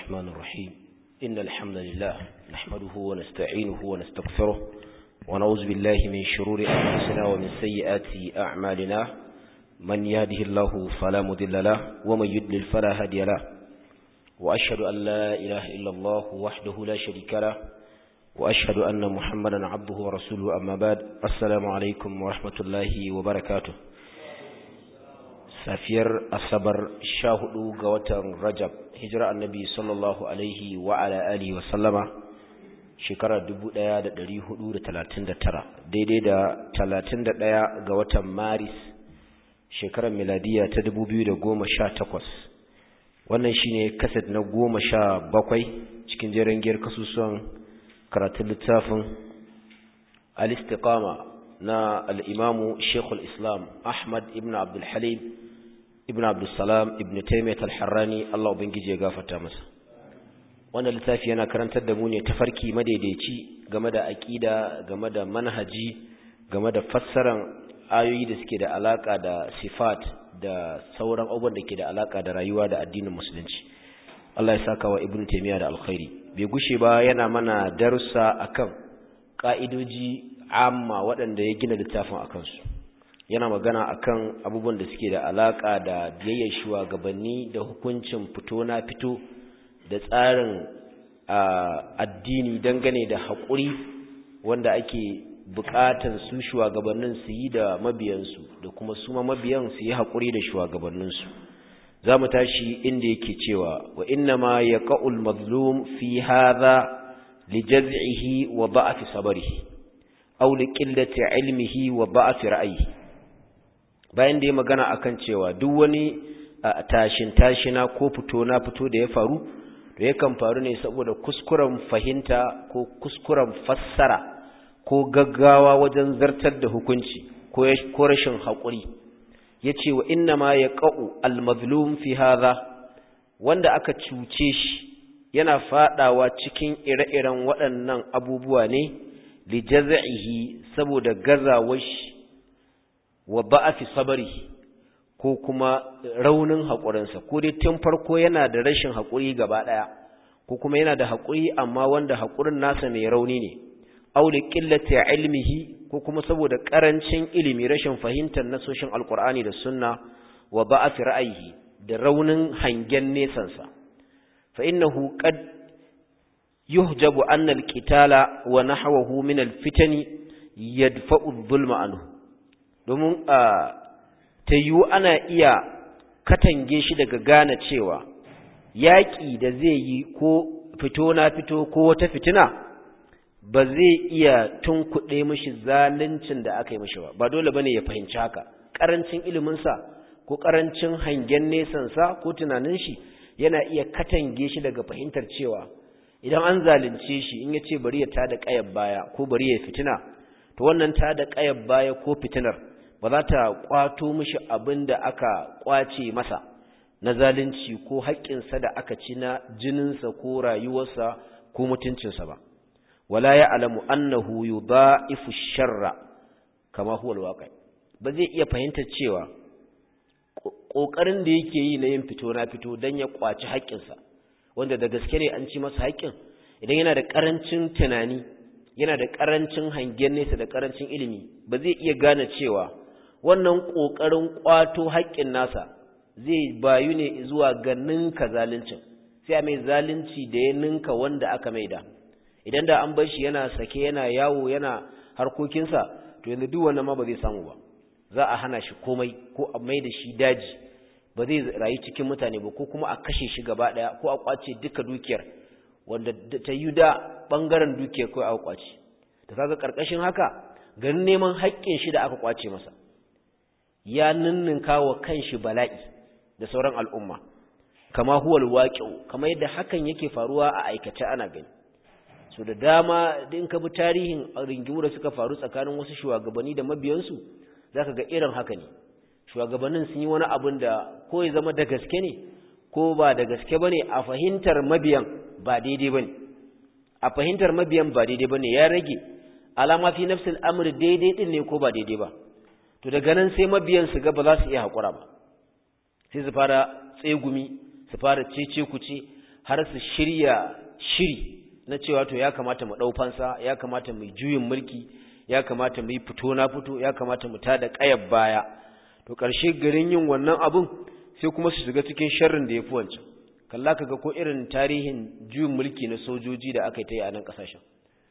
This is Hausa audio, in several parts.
الرحمن الرحيم إن الحمد لله نحمده ونستعينه ونستغفره ونعوذ بالله من شرور أنفسنا ومن سيئات أعمالنا من يهده الله فلا مضل له ومن يضلل فلا هادي له وأشهد أن لا إله إلا الله وحده لا شريك له وأشهد أن محمدا عبده ورسوله أما بعد السلام عليكم ورحمة الله وبركاته safiyar asabar sha hudu ga watan rajab hijira annabi sallallahu alaihi wa ala alihi wa sallama shekarar 1439 daidai da 31 ga watan maris shekarar miladiya ta 2018 wannan shine kaset na goma sha bakwai cikin jerin giyar kasusuwan karatun littafin al-istiqama na al-imamu shekul islam ahmad ibn abdul halim ibn abdulsalam ibn taimiyat al-harrani Allah ubangiji ya gafarta masa wannan littafi yana karantar da mu ne tafarki madaidaici game da aqida game da manhaji game da fassaran ayoyi da suke da alaka da sifat da sauran abubuwan da ke da alaka da rayuwa da addinin musulunci Allah ya saka wa ibn taymiya da alkhairi bai gushe ba yana mana darussa akan ka'idoji amma waɗanda ya gina littafin akan su yana magana akan abubuwan da suke da alaka da biyayyar shugabanni da hukuncin fito na fito da tsarin addini dangane da haƙuri wanda ake buƙatan su shugabannin su yi da mabiyansu da kuma su ma mabiyan su yi haƙuri da shugabanninsu za mu tashi inda yake cewa wa inna ma ya ƙa'ul mazlum fi haza li jaz'ihi wa ba'afi sabarihi aw li qillati ilmihi wa ba'afi ra'ayihi bayan da ya magana akan cewa duk wani tashin tashina ko fito na fito da ya faru to yakan faru ne saboda kuskuren fahimta ko kuskuren fassara ko gaggawa wajen zartar da hukunci ko rashin haƙuri ya ce wa inna ma ya ƙa'u almazlum fi haza wanda aka cuce shi yana faɗawa cikin ire-iren waɗannan abubuwa ne li jaza'ihi saboda gazawar shi wa ba'afi sabari ko kuma raunin haƙurinsa ko dai tun farko yana da rashin haƙuri gaba ɗaya ko kuma yana da haƙuri amma wanda haƙurin nasa mai rauni ne auli qillati ilmihi ko kuma saboda ƙarancin ilimi rashin fahimtar nasoshin alqur'ani da sunna wa ba'afi ra'ayihi da raunin hangen nesansa fa innahu qad yuhjabu anna alqitala wa nahwahu min alfitani yadfa'u adh-dhulma anhu domin a ta yiwu ana iya katange shi daga gane cewa yaƙi da zai yi ko fito na fito ko wata fitina ba zai iya tunkuɗe mishi zaluncin da aka yi mishi ba ba dole bane ya fahimci haka ƙarancin iliminsa ko ƙarancin hangen nesansa ko tunanin shi yana iya katange shi daga fahimtar cewa idan an zalunce shi in ya ce bari ya tada ƙayar baya ko bari ya fitina to wannan tada ƙayar baya ko fitinar ba za ta kwato mishi abin da aka kwace masa na zalunci ko haƙƙinsa da aka ci na jininsa ko rayuwarsa ko mutuncinsa ba wala ya alamu annahu yudha'ifu sharra kama huwa alwaqi ba zai iya fahimtar cewa kokarin da yake yi na yin fito na fito dan ya kwaci haƙƙinsa wanda da gaske ne an ci masa haƙƙin idan yana da ƙarancin tunani yana da ƙarancin hangen nesa da ƙarancin ilimi ba zai iya gane cewa wannan ƙoƙarin ƙwato haƙƙin nasa zai bayu ne zuwa ga ninka zaluncin sai a mai zalunci da ya ninka wanda aka maida idan da an bar shi yana sake yana yawo yana harkokinsa to yanzu duk wannan ma ba zai samu ba za a hana shi komai ko a mai da shi daji ba zai rayu cikin mutane ba ko kuma a kashe shi gaba ɗaya ko a ƙwace duka dukiyar wanda ta yi da ɓangaren dukiyar kawai aka ƙwace ta kaga ƙarƙashin haka ganin neman haƙƙin shi da aka ƙwace masa ya ninninka wa kanshi bala'i da sauran al'umma kama huwal waqi'u kama yadda hakan yake faruwa a aikace ana gani so da dama din ka bi tarihin ringimu da suka faru tsakanin wasu shugabanni da mabiyansu zaka ga irin haka ne shugabannin sun yi wani abin da ko ya zama da gaske ne ko ba da gaske bane a fahimtar mabiyan ba daidai bane a fahimtar mabiyan ba daidai bane ya rage alama fi nafsil amr daidai din ne ko ba daidai ba to daga nan sai mabiyan su ga ba za su iya haƙura ba sai su fara tsegumi su fara cece kuce har su shirya shiri na cewa to ya kamata mu ɗau fansa ya kamata mu juyin mulki ya kamata mu yi fito na fito ya kamata mu tada ƙayar baya to ƙarshe garin yin wannan abun sai kuma su shiga cikin sharrin da ya fi wancan kalla kaga ko irin tarihin juyin mulki na sojoji da aka yi ta yi a nan ƙasashen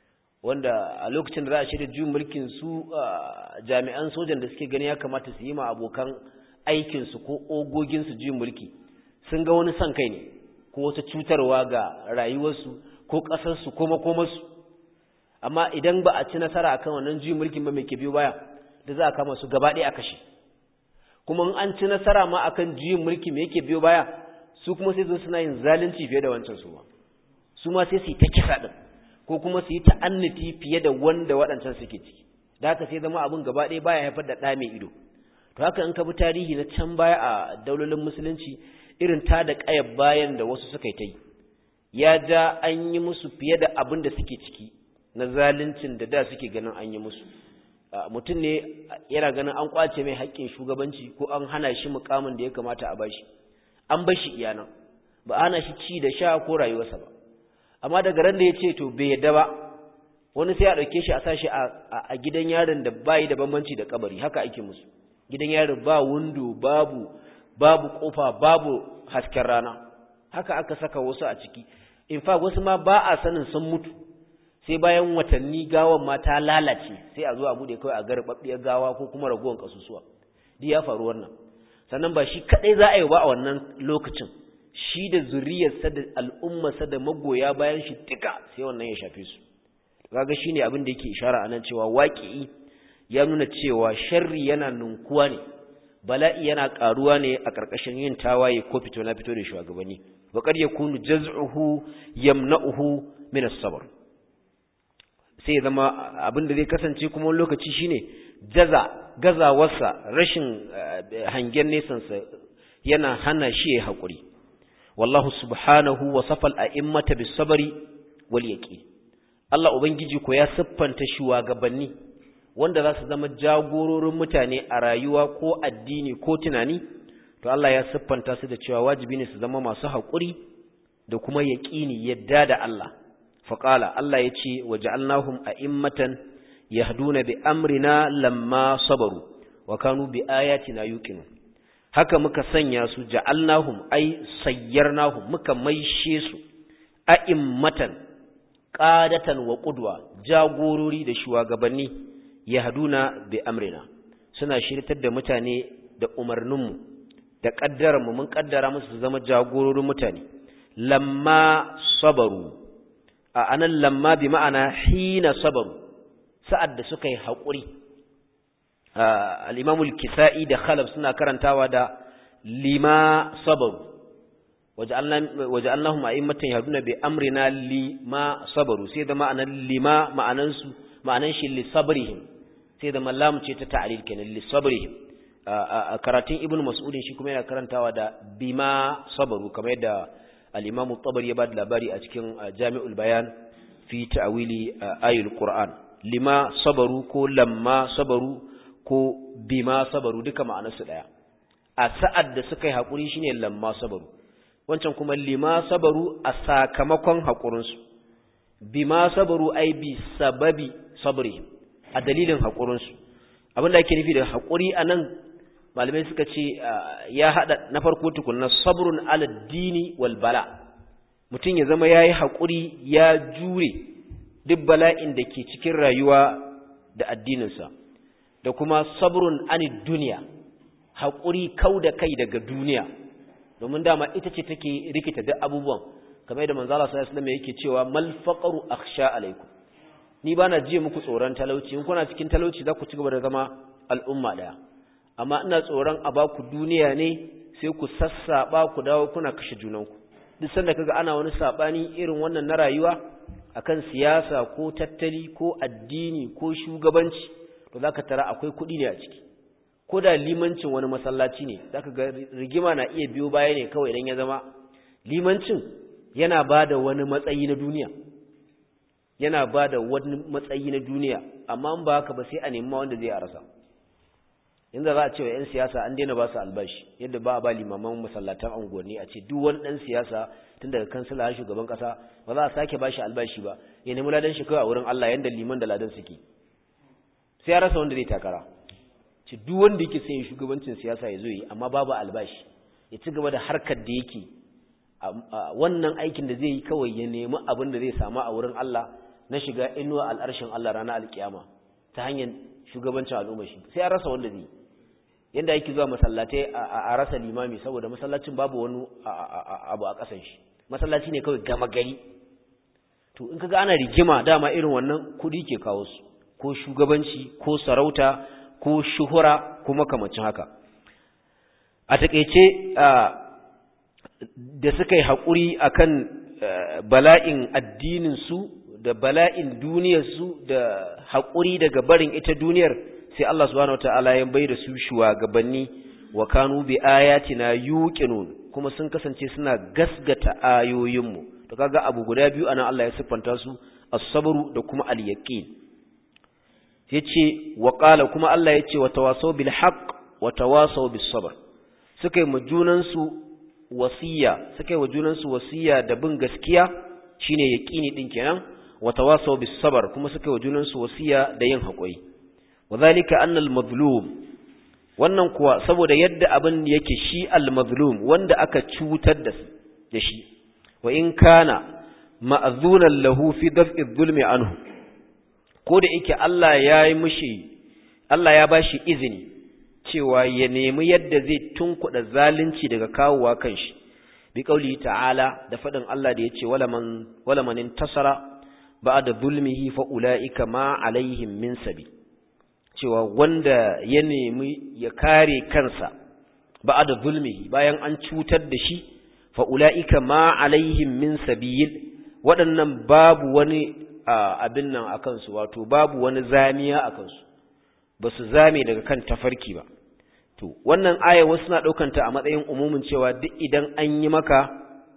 wanda a lokacin da za a shirya juyin mulkin su jami'an sojan da suke gani ya kamata su yi ma abokan aikinsu ko ogoginsu juyin mulki sun ga wani son kai ne ko wata cutarwa ga rayuwarsu ko ƙasarsu ko makomarsu amma idan ba a ci nasara akan wannan juyin mulkin ba mai ke biyo baya da za a kama su gaba ɗaya a kashe kuma in an ci nasara ma akan juyin mulki me yake biyo baya su kuma sai zo suna yin zalunci fiye da wancan su ma su ma sai su yi ta kisa din ko kuma su yi ta'annati fiye da wanda waɗancan suke ciki da haka sai zama abin gaba ɗaya baya haifar da ɗa mai ido to haka in ka bi tarihi na can baya a daulolin musulunci irin ta da ƙayar bayan da wasu suka yi ta yi ya ja an yi musu fiye da abin da suke ciki na zaluncin da da suke ganin an yi musu mutum ne yana ganin an kwace mai haƙƙin shugabanci ko an hana shi mukamin da ya kamata a bashi an bar shi iyana ba ana shi ci da sha ko rayuwarsa ba amma daga ran da ya ce to bai yadda ba wani sai a ɗauke shi a sa shi a gidan yaron da bayi da bambanci da kabari haka ake musu gidan yaron ba windo babu babu kofa babu hasken rana haka aka saka wasu a ciki in fa wasu ma ba a sanin sun mutu sai bayan watanni gawan ma ta lalace sai a zo a bude kawai a garbabbiyar gawa ko kuma ragowar kasusuwa duk ya faru wannan sannan ba shi kadai za a yi ba a wannan lokacin shi da zuriyarsa da al'ummarsa da magoya bayan shi duka sai wannan ya shafe su kaga shine abin da yake ishara anan cewa waqi'i ya nuna cewa sharri yana ninkuwa ne bala'i yana karuwa ne a karkashin yin tawaye ko fito na fito da shugabanni wa qad yakunu jaz'uhu yamna'uhu min as-sabr sai ya zama abin da zai kasance kuma wani lokaci shine jaza gazawarsa rashin hangen nesansa yana hana shi ya haƙuri wallahu subhanahu wa safal a'immata bis sabri wal yaqin Allah ubangiji ko ya siffanta shugabanni wanda za su zama jagororin mutane a rayuwa ko addini ko tunani to Allah ya siffanta su da cewa wajibi ne su zama masu haƙuri da kuma yaqini yadda da Allah faqala Allah ya ce waja'alnahum a'immatan yahduna bi amrina lamma sabaru wa kanu bi ayatina yuqinun haka muka sanya su ja'alnahum ay sayyarnahum muka maishe su a'immatan qadatan wa qudwa jagorori da shugabanni yahduna bi amrina suna shirtar da mutane da umarninmu da kaddarar mu mun kaddara musu su zama jagororin mutane lamma sabaru a anan lamma bi ma'ana hina sabaru sa'ad da suka yi haƙuri al'imamul kisa'i da khalaf suna karantawa da lima sabaru waje allahun ma'immatan yaduna bai amrina lima sabaru sai da ma'anan lima ma'anansu ma'anan shi lissabrihim sai da mallamu ce ta ta'alil kenan lissabrihim a karatun ibn mas'udin shi kuma yana karantawa da bima sabaru kamar yadda al'imamu tabar ya ba da labari a cikin jami'ul bayan fi ta'awili ayul qur'an lima sabaru ko lamma sabaru ko bima sabaru duka ma'anarsu ɗaya a sa'ad da suka yi haƙuri shine lamma sabaru wancan kuma lima sabaru a sakamakon haƙurinsu bima sabaru ai bi sababi sabri a dalilin haƙurinsu abin da ake nufi da haƙuri a nan malamai suka ce ya haɗa na farko tukunna sabrun ala dini wal bala mutum ya zama ya yi haƙuri ya jure duk bala'in da ke cikin rayuwa da addininsa da kuma sabrun anid duniya haƙuri kau da kai daga duniya domin dama ita ce take rikita duk abubuwan kamar yadda manzala sallallahu alaihi wasallam yake cewa mal faqru akhsha alaikum ni bana jiye muku tsoron talauci in kuna cikin talauci za ku ci gaba da zama al'umma daya amma ina tsoron a ba ku duniya ne sai ku sassaba ku dawo kuna kashe junanku duk sanda kaga ana wani sabani irin wannan na rayuwa akan siyasa ko tattali ko addini ko shugabanci to zaka tara akwai kuɗi ne a ciki ko da limancin wani masallaci ne zaka ga rigima na iya biyo baya ne kawai idan ya zama limancin yana bada wani matsayi na duniya yana bada wani matsayi na duniya amma in ba haka ba sai a nemi wanda zai arasa inda za a ce wa 'yan siyasa an daina ba su albashi yadda ba a ba limaman masallatan unguwanni a ce duk wani ɗan siyasa tun daga kansila har shugaban ƙasa ba za a sake ba shi albashi ba ya nemi ladan shi kawai a wurin Allah yadda liman da ladan suke sai ya rasa wanda zai takara ce duk wanda yake son shugabancin siyasa ya zo yi amma babu albashi ya ci gaba da harkar da yake wannan aikin da zai yi kawai ya nemi abin da zai samu a wurin Allah na shiga inuwa al'arshin Allah ranar alkiyama ta hanyar shugabancin al'umma shi sai ya rasa wanda zai yi yanda yake zuwa masallatai a rasa limami saboda masallacin babu wani abu a ƙasan shi masallaci ne kawai gama gari to in kaga ana rigima dama irin wannan kudi ke kawo su ko shugabanci ko sarauta ko shuhura ko makamacin haka a takeice da suka yi haƙuri akan bala'in addinin su da bala'in duniyar su da haƙuri daga barin ita duniyar sai Allah subhanahu wataala ya bai da su shugabanni wa kanu bi ayatina yuqinun kuma sun kasance suna gasgata ayoyinmu to kaga abu guda biyu anan Allah ya siffanta su as-sabru da kuma al-yaqin yace wa qala kuma Allah yace wa tawasaw bil haqq wa tawasaw bis sabr suka yi mu junan su wasiya suka yi wa junan su wasiya da bin gaskiya shine yaqini din kenan wa tawasaw bis sabr kuma suka yi wa junan su wasiya da yin haƙuri wadhalika anna al-mazlum wannan kuwa saboda yadda abin yake shi al-mazlum wanda aka cutar da da shi wa in kana ma'zunan lahu fi daf'i dhulmi anhu ko da yake Allah ya yi mishi Allah ya bashi izini cewa ya nemi yadda zai tunkuda zalunci daga kawowa kanshi bi kauli ta'ala da fadin Allah da yace wala man wala man intasara ba'da zulmihi fa ulaika ma alaihim min sabi cewa wanda ya nemi ya kare kansa ba'da zulmihi bayan an cutar da shi fa ulaika ma alaihim min sabil waɗannan babu wani abin nan akan su wato babu wani zamiya akan su ba su zame daga kan tafarki ba to wannan aya wasu na ɗaukanta a matsayin umumin cewa duk idan an yi maka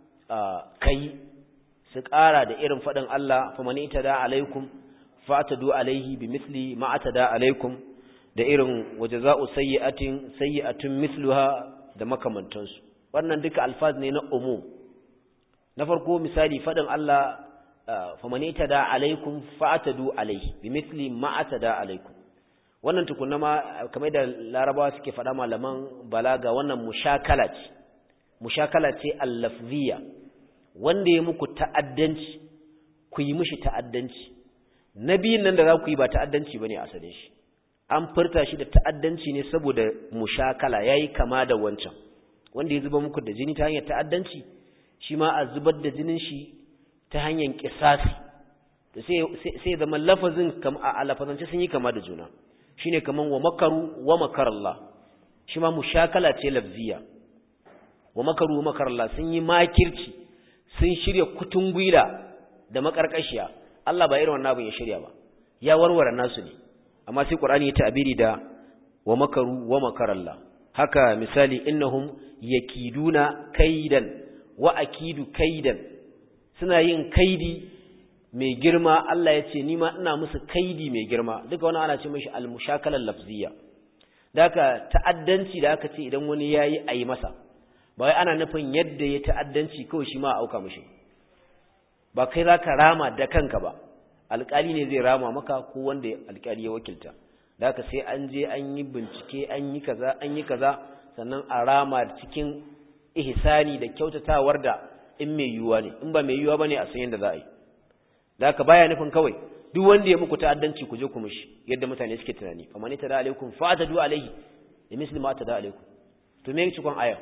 kai su ƙara da irin faɗin Allah fa mani tada alaikum fa'tadu alaihi bimithli ma atada alaikum da irin wajaza'u sayyi'atin sayyi'atun mithluha da makamantansu wannan duka alfaz ne na umum na farko misali faɗin Allah fa mani tada alaikum fa'tadu alaihi bimithli ma atada alaikum wannan tukunna ma kamar da larabawa suke faɗa malaman balaga wannan mushakala ce mushakala ce allafziya wanda ya muku ta'addanci ku yi mishi ta'addanci nabiyin nan da za ku yi ba ta'addanci bane asalin shi an furta shi da ta'addanci ne saboda mushakala yayi kama da wancan wanda ya zuba muku da jini ta hanyar ta'addanci shi ma a zubar da jinin shi ta hanyar kisasi sai sai zama lafazin a lafazance sun yi kama da juna shine kaman wa makaru wa makarallah shi ma mushakala ce lafziya wa makaru wa makarallah sun yi makirci sun shirya kutungwila da makarkashiya Allah ba irin wannan abin ya shirya ba ya warware nasu ne amma sai Qur'ani ya ta'abiri da wa makaru wa makarallah haka misali innahum yakiduna kaidan wa akidu kaidan suna yin kaidi mai girma Allah ya ce ni ma ina musu kaidi mai girma duka wani ana ce mashi al-mushakalar lafziya da haka ta'addanci da aka ce idan wani yayi ayi masa ba wai ana nufin yadda ya ta'addanci kawai shi ma a auka mashi ba kai zaka rama da kanka ba alƙali ne zai rama maka ko wanda alƙali ya wakilta da haka sai an je an yi bincike an yi kaza an yi kaza sannan a rama cikin ihsani da kyautatawar da in mai yiwuwa ne in ba mai yiwuwa bane a san yadda za a yi da haka baya nufin kawai duk wanda ya muku ta'addanci ku je ku mishi yadda mutane suke tunani fa man tada alaikum fa atadu alaihi da misli ma tada alaikum to me cikon aya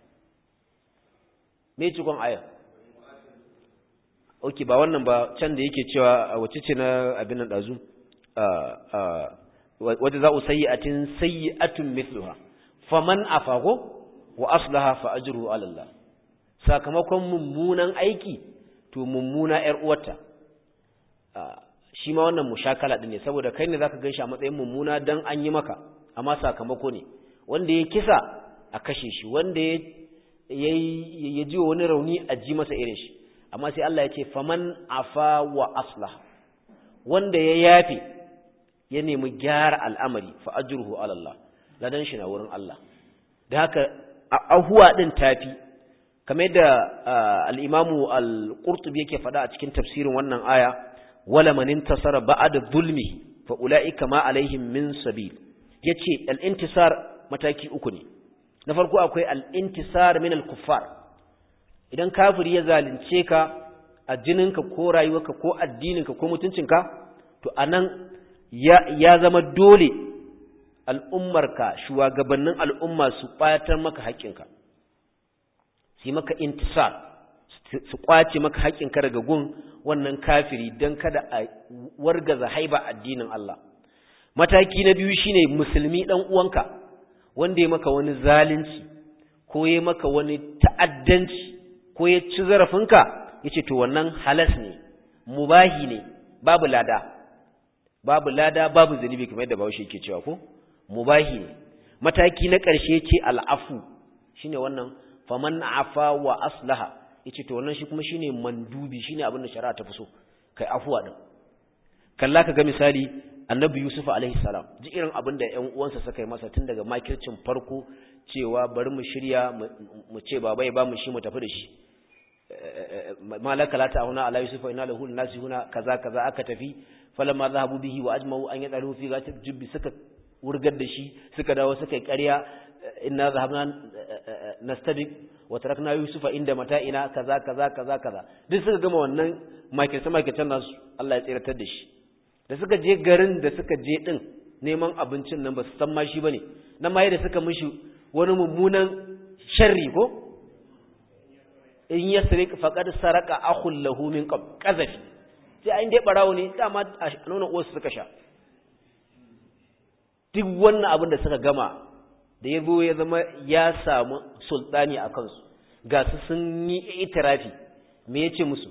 me cikon aya okay ba wannan ba can da yake cewa wace ce na abin nan dazu wadda za usayyatin sayyi'atun mithluha faman afago wa aslaha fa ajruhu ala Allah sakamakon mummunan aiki to mummuna ƴar uwarta shi ma wannan mushakala din ne saboda kai ne zaka ganshi a matsayin mummuna dan an yi maka amma sakamako ne wanda ya kisa a kashe shi wanda ya ya ji wani rauni a ji masa irin shi amma sai Allah ya ce faman afa wa aslah wanda ya yafe ya nemi gyara al'amari fa ajruhu ala Allah ladan shi na wurin Allah da haka ahuwa din tafi kamar yadda al-imamu al-qurtubi yake faɗa a cikin tafsirin wannan aya wala man intasara ba'da zulmi fa ulaika ma alaihim min sabil yace al-intisar mataki uku ne na farko akwai al-intisar min al-kuffar idan kafiri ya zalunce ka a jininka ko rayuwarka ko addininka ko mutuncinka to anan ya ya zama dole al'ummarka shugabannin al'umma su ɓatar maka haƙƙinka su maka intisar su ƙwace maka haƙƙinka daga gun wannan kafiri don kada a wargaza haiba addinin Allah mataki na biyu shine musulmi ɗan uwanka wanda ya maka wani zalunci ko ya maka wani ta'addanci ko ya ci zarafinka ya ce to wannan halas ne mubahi ne babu lada babu lada babu zunubi kamar yadda bawashi yake cewa ko mubahi ne mataki na ƙarshe ce al'afu shine wannan faman afa wa aslaha yace to wannan shi kuma shine mandubi shine abin da shari'a ta fi so kai afuwa din kalla ka ga misali annabi yusuf alaihi salam ji irin abin da ƴan uwansa suka yi masa tun daga makircin farko cewa bari mu shirya mu ce baba ya ba mu shi mu tafi da shi malaka la ta'una ala yusuf inna lahu nasihuna kaza kaza aka tafi falamma zahabu bihi wa ajma'u an yadalu fi ghatab jubbi suka wurgar da shi suka dawo suka yi ƙarya inna zahabna nastabiq wa tarakna yusufa inda mata'ina kaza kaza kaza kaza duk suka gama wannan makirce makircen nasu Allah ya tsiratar da shi da suka je garin da suka je din neman abincin nan ba su san ma shi bane nan ma da suka mishi wani mummunan sharri ko in yasriq faqad saraka akhul lahu min qab qazafi sai ai dai barawo ne dama a nuna uwarsu suka sha duk wannan abin da suka gama da ya zo ya zama ya samu sultani a kansu ga su sun yi itirafi me ya ce musu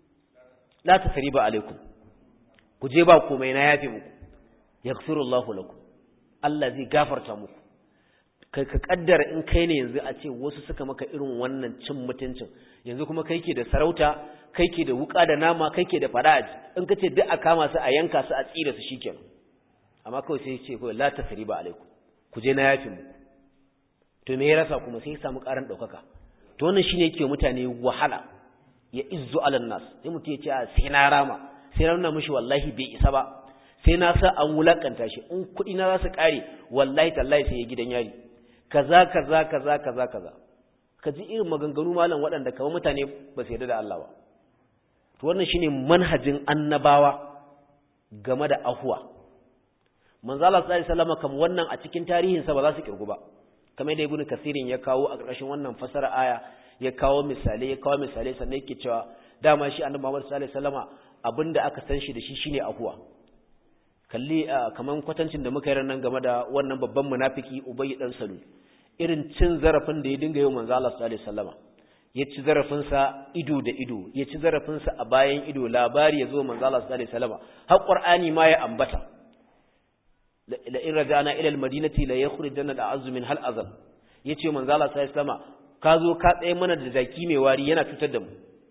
la ta sari ba alaikum ku je ba komai na yafe muku ya Allahu lakum Allah zai gafarta muku kai ka kaddara in kai ne yanzu a ce wasu suka maka irin wannan cin mutuncin yanzu kuma kai ke da sarauta kai ke da wuka da nama kai ke da fada'aji in ka ce duk a kama su a yanka su a tsira su shikenan amma kawai sai ce kawai la tasriba alaikum ku je na yafi mu to me ya rasa kuma sai ya samu karan daukaka to wannan shine yake mutane wahala ya izzu alan nas sai mutum ya ce a sai na rama sai na nuna mishi wallahi bai isa ba sai na sa an wulakanta shi in kuɗi na za su kare wallahi tallahi sai ya gidan yari kaza kaza kaza kaza kaza ka ji irin maganganu malam waɗanda kawai mutane ba su yarda da Allah ba to wannan shine manhajin annabawa game da ahuwa manzo Allah sallallahu alaihi wasallam kam wannan a cikin tarihin sa ba za su kirgu ba kamar da ibnu kasirin ya kawo a ƙarshen wannan fasara aya ya kawo misalai ya kawo misalai sannan yake cewa dama shi annabi Muhammad sallallahu alaihi wasallama abinda aka san shi da shi shine ahuwa kalli kaman kwatancin da muka yi nan game da wannan babban munafiki Ubay dan Salul irin cin zarafin da ya dinga yi manzo Allah sallallahu alaihi wasallama ya ci zarafin sa ido da ido ya ci zarafin sa a bayan ido labari ya zo manzo Allah sallallahu alaihi wasallama har Qur'ani ma ya ambata la in raja'na ila al-madinati la yakhrujanna al-a'azzu min hal azal yace manzo Allah sallallahu alaihi wasallama ka zo ka tsaye mana da jaki mai wari yana cutar da mu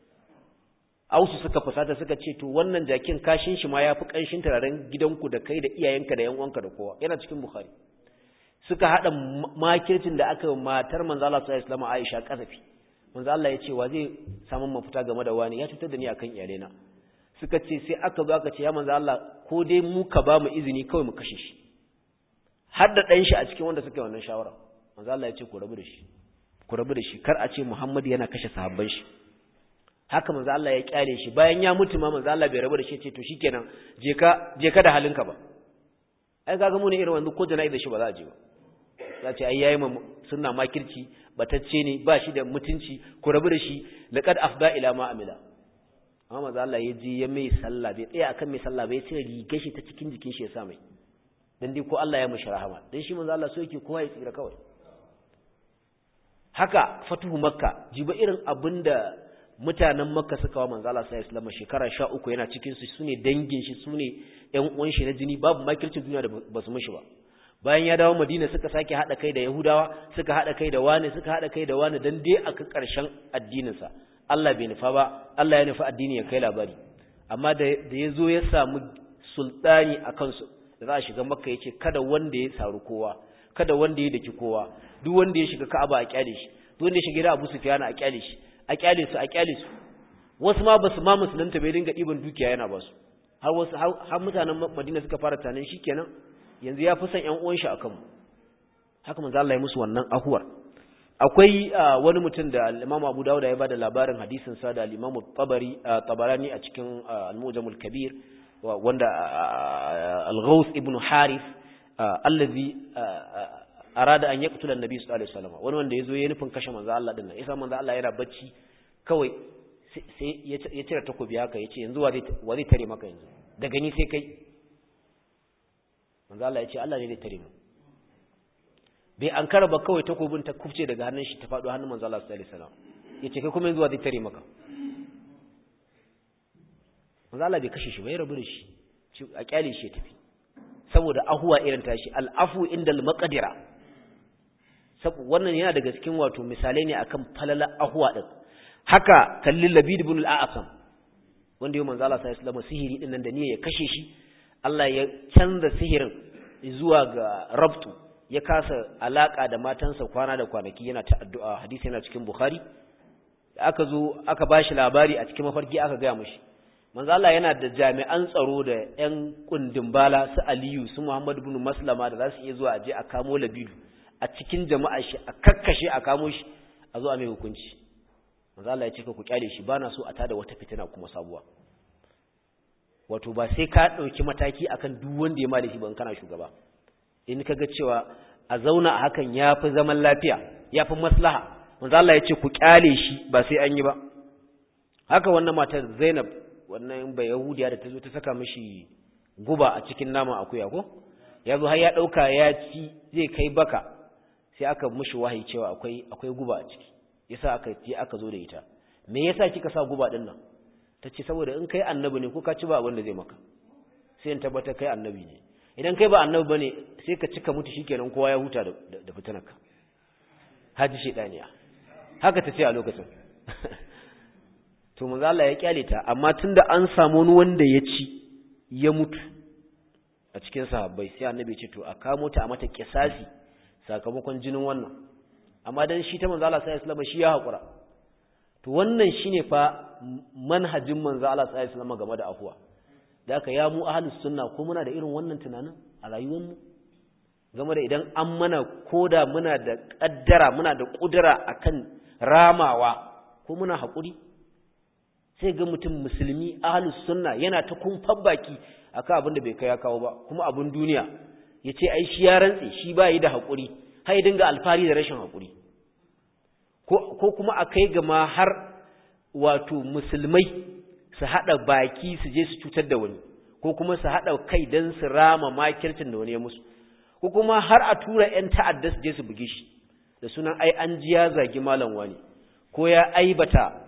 ausu suka fusata suka ce to wannan jakin kashin shi ma yafi kanshin turaren gidanku da kai da iyayenka da yan uwanka da kowa yana cikin bukhari suka hada makircin da aka matar manzo Allah sallallahu alaihi wasallam Aisha kasafi manzo Allah ya ce wa zai samu mafita game da wani ya cutar da ni akan iyalena suka ce sai aka zo aka ce ya manzo Allah ko dai mu ka ba mu izini kawai mu kashe shi har da dan shi a cikin wanda suka yi wannan shawara manzo Allah ya ce ku rabu da shi ku rabu da shi kar a ce Muhammad yana kashe sahabban shi haka manzo Allah ya kyale shi bayan ya mutu ma manzo Allah bai rabu da shi ce to shikenan je ka je ka da halinka ba ai kaga mu ne irin wanda ko jana'i da shi ba za a je ba za ce ai yayi sunna makirci batacce ne ba shi da mutunci ku rabu da shi laqad afda ila ma amila amma manzo Allah ya je ya mai sallah bai tsaya akan mai sallah bai sai riga shi ta cikin jikin shi ya sa mai dan dai ko Allah ya mishi rahama dan shi manzo Allah so yake kowa ya tsira kawai haka fatuhu makka jiba irin abinda mutanen makka suka wa manzo Allah sallallahu alaihi wasallam shekara 13 yana cikin su sune dangin shi sune ƴan uwan shi na jini babu makircin duniya da basu mishi ba bayan ya dawo Madina suka sake hada kai da Yahudawa suka hada kai da wani suka hada kai da wani dan dai aka karshen addinin sa Allah bai nufa ba Allah ya nufa addini ya kai labari amma da da yazo ya samu sultani akan su da za a shiga makka yace kada wanda ya saru kowa kada wanda ya daki kowa duk wanda ya shiga Ka'aba a kyale shi duk wanda ya shiga gida Abu Sufyan a kyale shi a kyale su a kyale su wasu ma basu ma musulunta bai dinga diban dukiya yana basu har wasu har mutanen Madina suka fara tanin shikenan yanzu ya fi son ƴan uwan shi akan mu haka manzo Allah ya musu wannan ahuwar akwai wani mutum da Imam Abu Dawud ya bada labarin hadisin sa da Imam Tabari Tabarani a cikin Al-Mujamul Kabir wanda Al-Ghaus ibn Harith allazi arada an yaqtula an-nabi sallallahu alaihi wasallam wani wanda yazo ya nufin kashe manzo Allah din nan yasa manzo Allah yana bacci kawai sai ya cire takobi haka yace yanzu wa zai wa zai tare maka yanzu daga ni sai kai manzo Allah yace Allah ne zai tare mu bai an ba kawai takobin ta kufce daga hannun shi ta faɗo hannun manzo Allah sallallahu alaihi wasallam yace kai kuma yanzu wa zai tare maka manzo Allah bai kashe shi bai rabu da shi a kyale shi ya tafi saboda ahuwa irin tashi al'afu indal maqdira wannan yana daga cikin wato misalai ne akan falala ahuwa din haka kallil labid ibn al-a'sam wanda yau manzo Allah sallallahu alaihi wasallam sihiri din nan da niyya ya kashe shi Allah ya canza sihirin zuwa ga rabtu ya kasa alaka da matansa kwana da kwanaki yana ta addu'a hadisi yana cikin bukhari aka zo aka bashi labari a cikin mafarki aka ga mishi manzo Allah yana da jami'an tsaro da ƴan kundin bala su Aliyu su Muhammad ibn Maslama da za su iya zuwa aje a kamo Labidu a cikin jama'a shi a kakkashe a kamo shi a zo a mai hukunci manzo Allah ya ce ku kyale shi bana so a tada wata fitina kuma sabuwa wato ba sai ka dauki mataki akan duk wanda ya mali shi ban kana shugaba in kaga cewa a zauna a hakan yafi zaman lafiya yafi maslaha manzo Allah ya ce ku kyale shi ba sai an yi ba haka wannan matar Zainab wannan ba yahudiya da ta zo ta saka mishi guba a cikin naman akuya ko ya zo har ya ɗauka ya ci zai kai baka sai aka mishi wahayi cewa akwai akwai guba a ciki yasa aka je aka zo da ita me yasa kika sa guba din nan tace saboda in kai annabi ne ko ka ci ba wanda zai maka sai in tabbata kai annabi ne idan kai ba annabi bane sai ka cika mutu shikenan kowa ya huta da da fitanarka haji shedaniya haka tace a lokacin to manzo Allah ya kyale ta amma tunda an samu wani wanda ya ci ya mutu a cikin sahabbai sai annabi ya ce to a kamo ta a mata kisasi sakamakon jinin wannan amma dan shi ta manzo Allah sallallahu alaihi wasallam shi ya hakura to wannan shine fa manhajin manzo Allah sallallahu alaihi wasallam game da afuwa da haka ya mu ahlus sunna ko muna da irin wannan tunanin a rayuwar mu game da idan an mana koda muna da kaddara muna da kudura akan ramawa ko muna hakuri sai ga mutum musulmi ahlus sunna yana ta kumfan baki akan abin da bai kai ya kawo ba kuma abin duniya yace ai shi ya rantse shi ba yi da hakuri har dinga alfari da rashin hakuri ko ko kuma akai ga ma har wato musulmai su hada baki su je su cutar da wani ko kuma su hada kai dan su rama makircin da wani ya musu ko kuma har a tura ƴan ta'adda su je su buge shi da sunan ai an ji ya zagi malam wani ko ya aibata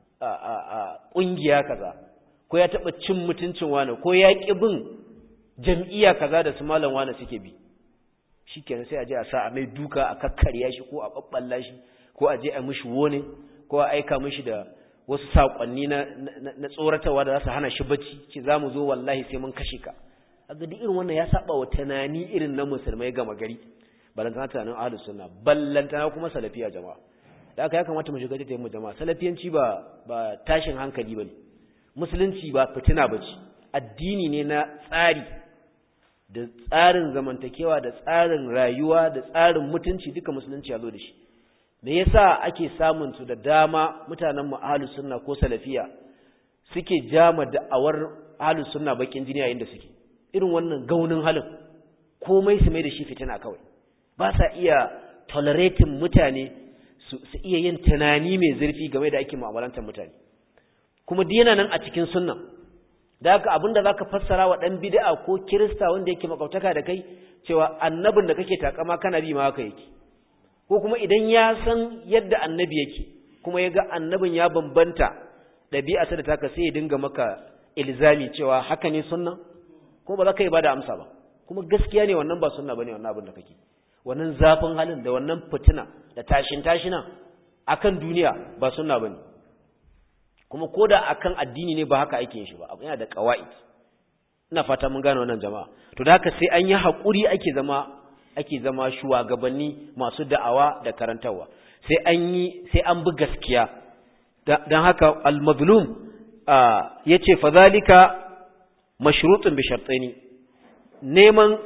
ƙungiya kaza ko ya taɓa cin mutuncin wani ko ya ƙi bin jam'iyya kaza da su malam wani suke bi shi kenan sai a je a sa a mai duka a kakkarya shi ko a ɓaɓɓalla shi ko a je a mishi wone ko a aika mishi da wasu saƙonni na, na, tsoratarwa da za su hana shi bacci ce za mu zo wallahi sai mun kashe ka a duk irin wannan ya saba wa tunani irin na musulmai gama gari balantana tunanin ahlus sunna ballantana kuma salafiya jama'a da aka ya kamata mu shiga tattayin mu jama'a salafiyanci ba ba tashin hankali bane musulunci ba fitina bace addini ne na tsari da tsarin zamantakewa da tsarin rayuwa da tsarin mutunci duka musulunci ya zo da shi me yasa ake samun su da dama mutanen mu ahlus sunna ko salafiya suke jama da'awar ahlus sunna bakin jini yayin da suke irin wannan gaunin halin komai su mai da shi fitina kawai ba sa iya tolerating mutane su iya yin tunani mai zurfi game da ake mu'amalantar mutane kuma duk yana nan a cikin sunna da haka abinda zaka fassara wa dan bid'a ko kirista wanda yake makautaka da kai cewa annabin da kake takama kana bi ma haka yake ko kuma idan ya san yadda annabi yake kuma ya ga annabin ya bambanta ɗabi'arsa da taka sai ya dinga maka ilzami cewa haka ne sunna kuma ba za ka yi bada amsa ba kuma gaskiya ne wannan ba sunna bane wannan abin da kake wannan zafin halin da wannan fitina da tashin tashina akan duniya ba sunna bane kuma koda akan addini ne ba haka ake yin shi ba yana da qawaid ina fata mun gane wannan jama'a to da haka sai an yi hakuri ake zama ake zama shugabanni masu da'awa da karantarwa sai an yi sai an bi gaskiya don haka al-mazlum yace fa zalika mashrutun bi shartaini neman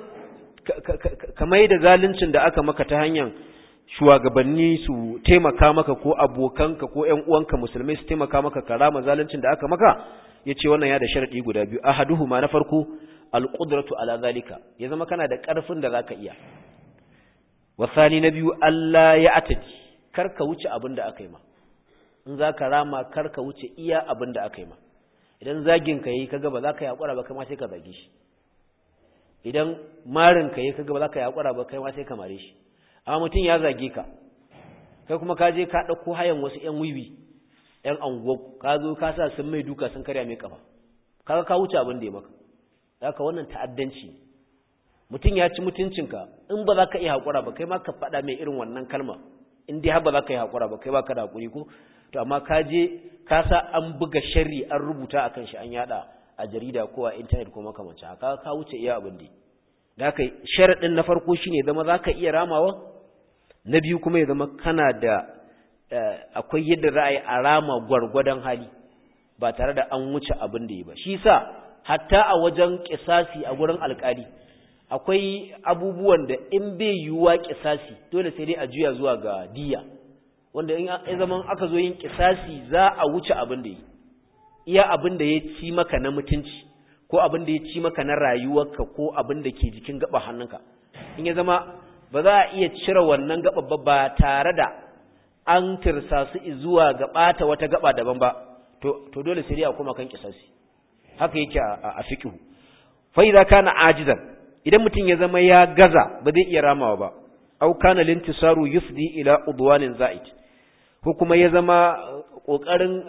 kamar da zaluncin da aka maka ta hanyar shugabanni su taimaka maka ko abokanka ko ƴan uwanka musulmai su taimaka maka karama zaluncin da aka maka yace wannan ya da sharadi guda biyu ahaduhuma na farko alqudratu ala zalika ya zama kana da karfin da zaka iya wasani na biyu Allah ya ataji karka wuce abin da aka yi ma in zaka rama karka wuce iya abin da aka yi ma idan zagin ka yi kaga ba za ka yakura ba kai ma sai ka zage shi idan marin ka yi kaga ba za ka yakura ba kai ma sai ka mare shi amma mutum ya zage ka kai kuma ka je ka ɗauko hayan wasu ƴan wiwi ƴan anguwa ka zo ka sa sun mai duka sun karya mai kafa kaga ka wuce abin da ya maka haka wannan ta'addanci mutum ya ci mutuncinka in ba za ka iya haƙura ba kai ma ka faɗa mai irin wannan kalma in dai har ba za ka yi haƙura ba kai ba ka da haƙuri ko to amma ka je ka sa an buga sharri an rubuta akan shi an yada a jarida ko a intanet ko makamancin haka ka wuce iya abin da da haka sharaɗin na farko shine zama za ka iya ramawa na biyu kuma ya zama kana da akwai yadda za a yi a rama gwargwadon hali ba tare da an wuce abin da yi ba shi sa hatta a wajen kisasi a gurin alkali akwai abubuwan da in bai yiwuwa kisasi dole sai dai a juya zuwa ga diya wanda in ya zaman aka zo yin kisasi za a wuce abin da yi iya abin da ya ci maka na mutunci ko abin da ya ci maka na rayuwarka ko abin da ke jikin gaba hannunka in ya zama ba za a iya cire wannan gaba ba tare da an tirsa su zuwa ga bata wata gaba daban ba to to dole sai dai a koma kan kisasi haka yake a fiqhu fa idza kana ajizan idan mutum ya zama ya gaza ba zai iya ramawa ba au kana lintisaru yufdi ila udwanin za'id ko kuma ya zama kokarin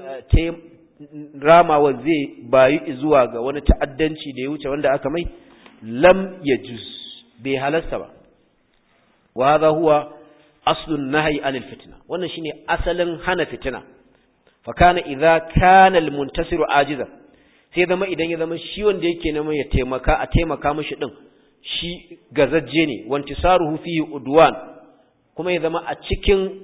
ramawa zai bayu zuwa ga wani ta'addanci da ya wuce wanda aka mai lam yajuz bai halasta ba wa hadha huwa aslun nahyi anil fitna wannan shine asalin hana fitina fa kana idza kana al muntasiru ajiza sai zama idan ya zama shi wanda yake neman ya taimaka a taimaka mishi din shi gazajje ne wantisaruhu fihi udwan kuma ya zama a cikin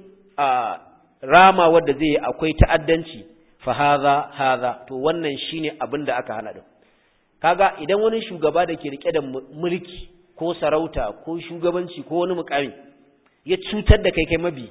rama wanda zai akwai ta'addanci fa hadha hadha to wannan shine abin da aka hana din kaga idan wani shugaba da ke rike da mulki ko sarauta ko shugabanci ko wani mukami ya cutar da kai kai mabi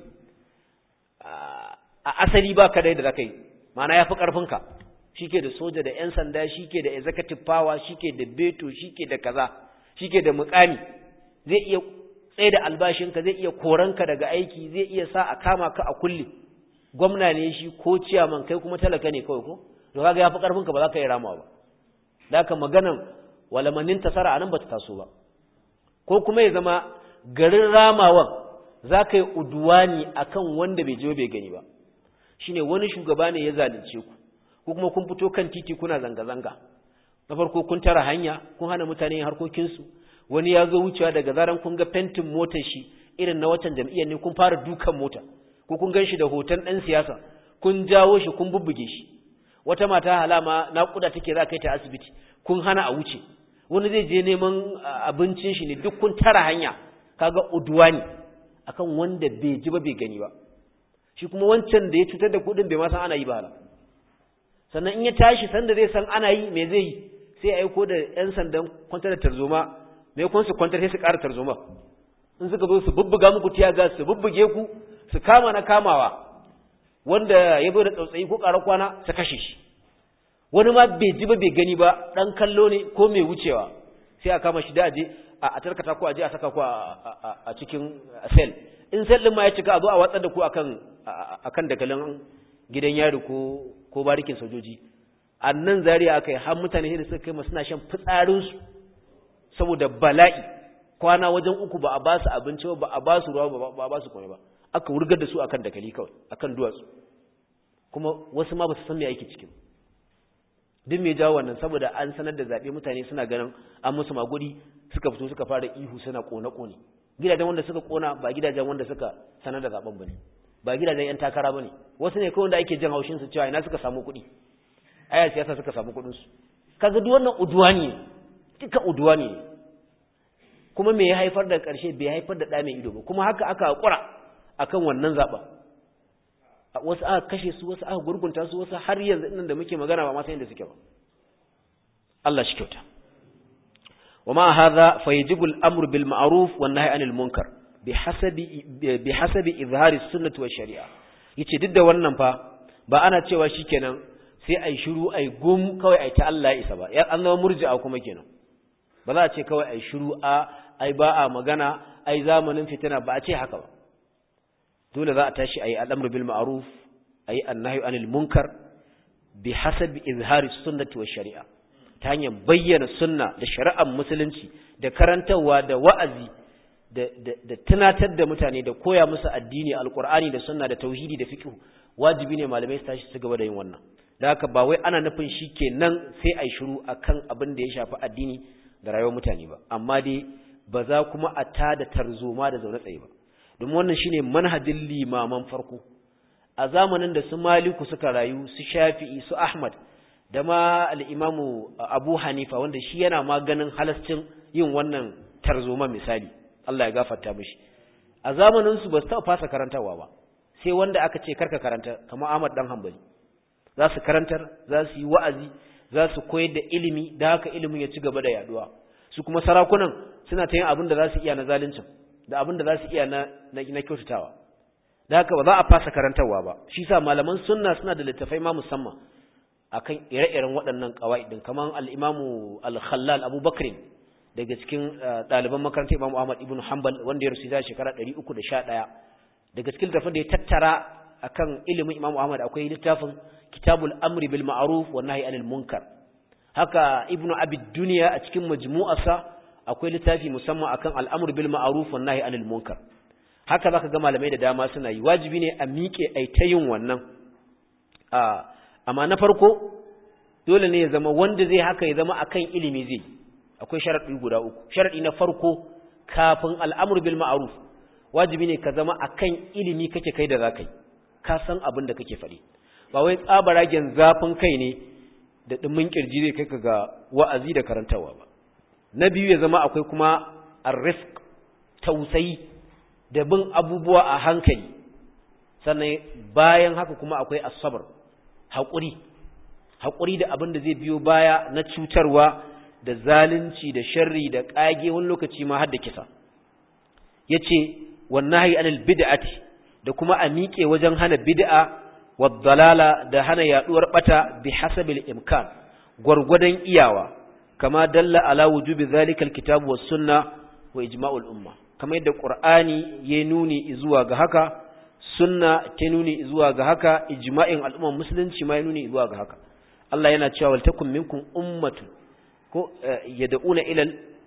a asali ba ka da yadda zaka yi ma'ana yafi karfinka shike da soja da yan sanda shike da executive power shike da beto shike da kaza shike da mukami zai iya tsaye da albashinka zai iya koranka daga aiki zai iya sa a kama ka a kulle gwamna ne shi ko ciyaman kai kuma talaka ne kawai ko to kaga yafi karfinka ba za ka yi ramawa ba da haka maganan walamanin tasara anan ba ta taso ba ko kuma ya zama garin ramawan za ka yi uduwani akan wanda bai je bai gani ba shine wani shugaba ne ya zalunce ku ko kuma kun fito kan titi kuna zanga-zanga na farko kun tara hanya kun hana mutane harkokinsu wani ya zo wucewa daga zaran kun ga fentin motar shi irin na watan jam'iyyar ne kun fara dukan mota ko kun gan shi da hoton ɗan siyasa kun jawo shi kun bubbuge shi wata mata halama naƙuda take za kai ta asibiti kun hana a wuce wani zai je neman abincin shi ne duk kun tara hanya kaga uduwa ne akan wanda bai ji ba bai gani ba shi kuma wancan da ya cutar da kuɗin bai ma san ana yi ba sannan in ya tashi sanda zai san ana yi me zai yi sai ya aiko da yan sandan kwantar da tarzoma me kun su kwantar sai su ƙara tarzoma in suka zo su bubbuga muku tiyaga su bubbuge ku su kama na kamawa wanda ya zo da tsautsayi ko ƙara kwana su kashe shi wani ma bai ji ba bai gani ba ɗan kallo ne ko mai wucewa sai a kama shi da aje a tarkata ko aje a saka ku a cikin sel in sel ɗin ma ya cika a zo a watsar da ku akan akan dakalin gidan yari ko ko barikin sojoji a nan zariya aka yi har mutane da suka kai suna shan fitsarinsu saboda bala'i kwana wajen uku ba a ba su abinci ba a ba su ruwa ba a ba su kome ba aka wurgar da su akan dakali kawai akan duwatsu kuma wasu ma ba su san me aiki cikin duk me jawo wannan saboda an sanar da zaɓe mutane suna ganin an musu magudi suka fito suka fara ihu suna kone-kone gidajen wanda suka kona ba gidajen wanda suka sanar da zaben bane ba gidajen yan takara bane wasu ne kawai wanda ake jin haushin su cewa ina suka samu kuɗi aya siyasa suka samu kuɗin su kaga duk wannan uduwani ne duka uduwani ne kuma me ya haifar da ƙarshe bai haifar da ɗa mai ido ba kuma haka aka haƙura akan wannan zaɓen wasu aka kashe su wasu aka gurgunta su wasu har yanzu nan da muke magana ba ma san inda suke ba Allah shi kyauta wa ma hadha fayajibu al-amru bil ma'ruf wan nahyi anil munkar bihasabi bihasabi izhari sunnati wa shari'a yace duk da wannan fa ba ana cewa shikenan sai ai shiru ai gum kawai ai ta Allah ya isa ba ya an zama murji'a kuma kenan ba za a ce kawai ai shiru a ai ba a magana ai zamanin fitina ba a ce haka ba dole za a tashi ayi al'amru bil ma'ruf ayi annahyu anil munkar bi hasabi izhari sunnati wa shari'a ta hanyar bayyana sunna da shari'ar musulunci da karantarwa da wa'azi da da tunatar da mutane da koya musu addini alqur'ani da sunna da tauhidi da fiqh wajibi ne malamai su tashi su gaba da yin wannan da haka ba wai ana nufin shikenan sai ai shiru akan abin da ya shafi addini da rayuwar mutane ba amma dai ba za kuma a tada tarzoma da zaune tsaye ba domin wannan shine manhajin limaman farko a zamanin da su maliku suka rayu su shafi'i su ahmad da ma al'imamu abu hanifa wanda shi yana ma ganin halascin yin wannan tarzoma misali Allah ya gafarta mishi a zamaninsu ba su taɓa fasa karantarwa ba sai wanda aka ce karka karanta kamar ahmad dan hambali za su karantar za su yi wa'azi za su koyar da ilimi da haka ilimin ya ci gaba da yaduwa su kuma sarakunan suna ta yin abin da za su iya na zaluncin da abin da za su iya na na kyautatawa da haka ba za a fasa karantarwa ba shi sa malaman sunna suna da littafai ma musamman akan ire-iren waɗannan qawaidin kaman al-Imamu al-Khallal Abu Bakr daga cikin ɗaliban makarantar Imam Ahmad ibn Hanbal wanda ya rusu da shekara 311 daga cikin littafin da ya tattara akan ilimin Imam Ahmad akwai littafin Kitabul Amri bil Ma'ruf wa Nahyi anil Munkar haka Ibn Abi Dunya a cikin majmu'arsa akwai littafi musamman akan al'amur bil ma'ruf wan nahi anil munkar haka zaka ga malamai da dama suna yi wajibi ne a miƙe ai ta yin wannan a amma na farko dole ne ya zama wanda zai haka ya zama akan ilimi zai akwai sharadi guda uku sharadi na farko kafin al'amur bil ma'ruf wajibi ne ka zama akan ilimi kake kai da zakai ka san abin da kake faɗi ba wai tsabaragen zafin kai ne da dumin kirji zai kai ka ga wa'azi da karantawa ba na biyu ya zama akwai kuma arrifq tausayi da bin abubuwa a hankali sannan bayan haka kuma akwai asabar haƙuri haƙuri da abin da zai biyo baya na cutarwa da zalunci da sharri da ƙage wani lokaci ma har da kisa yace wannahi anil bid'ati da kuma a miƙe wajen hana bid'a wa dalala da hana yaduwar bata bi hasabil imkan gwargwadon iyawa kama dalla ala wujubi zalika alkitabu was sunna wa ijma'ul umma kama yadda qur'ani ya nuni zuwa ga haka sunna ta nuni zuwa ga haka ijma'in al'umman musulunci ma ya nuni zuwa ga haka Allah yana cewa wal takum minkum ummatu ko yad'una ila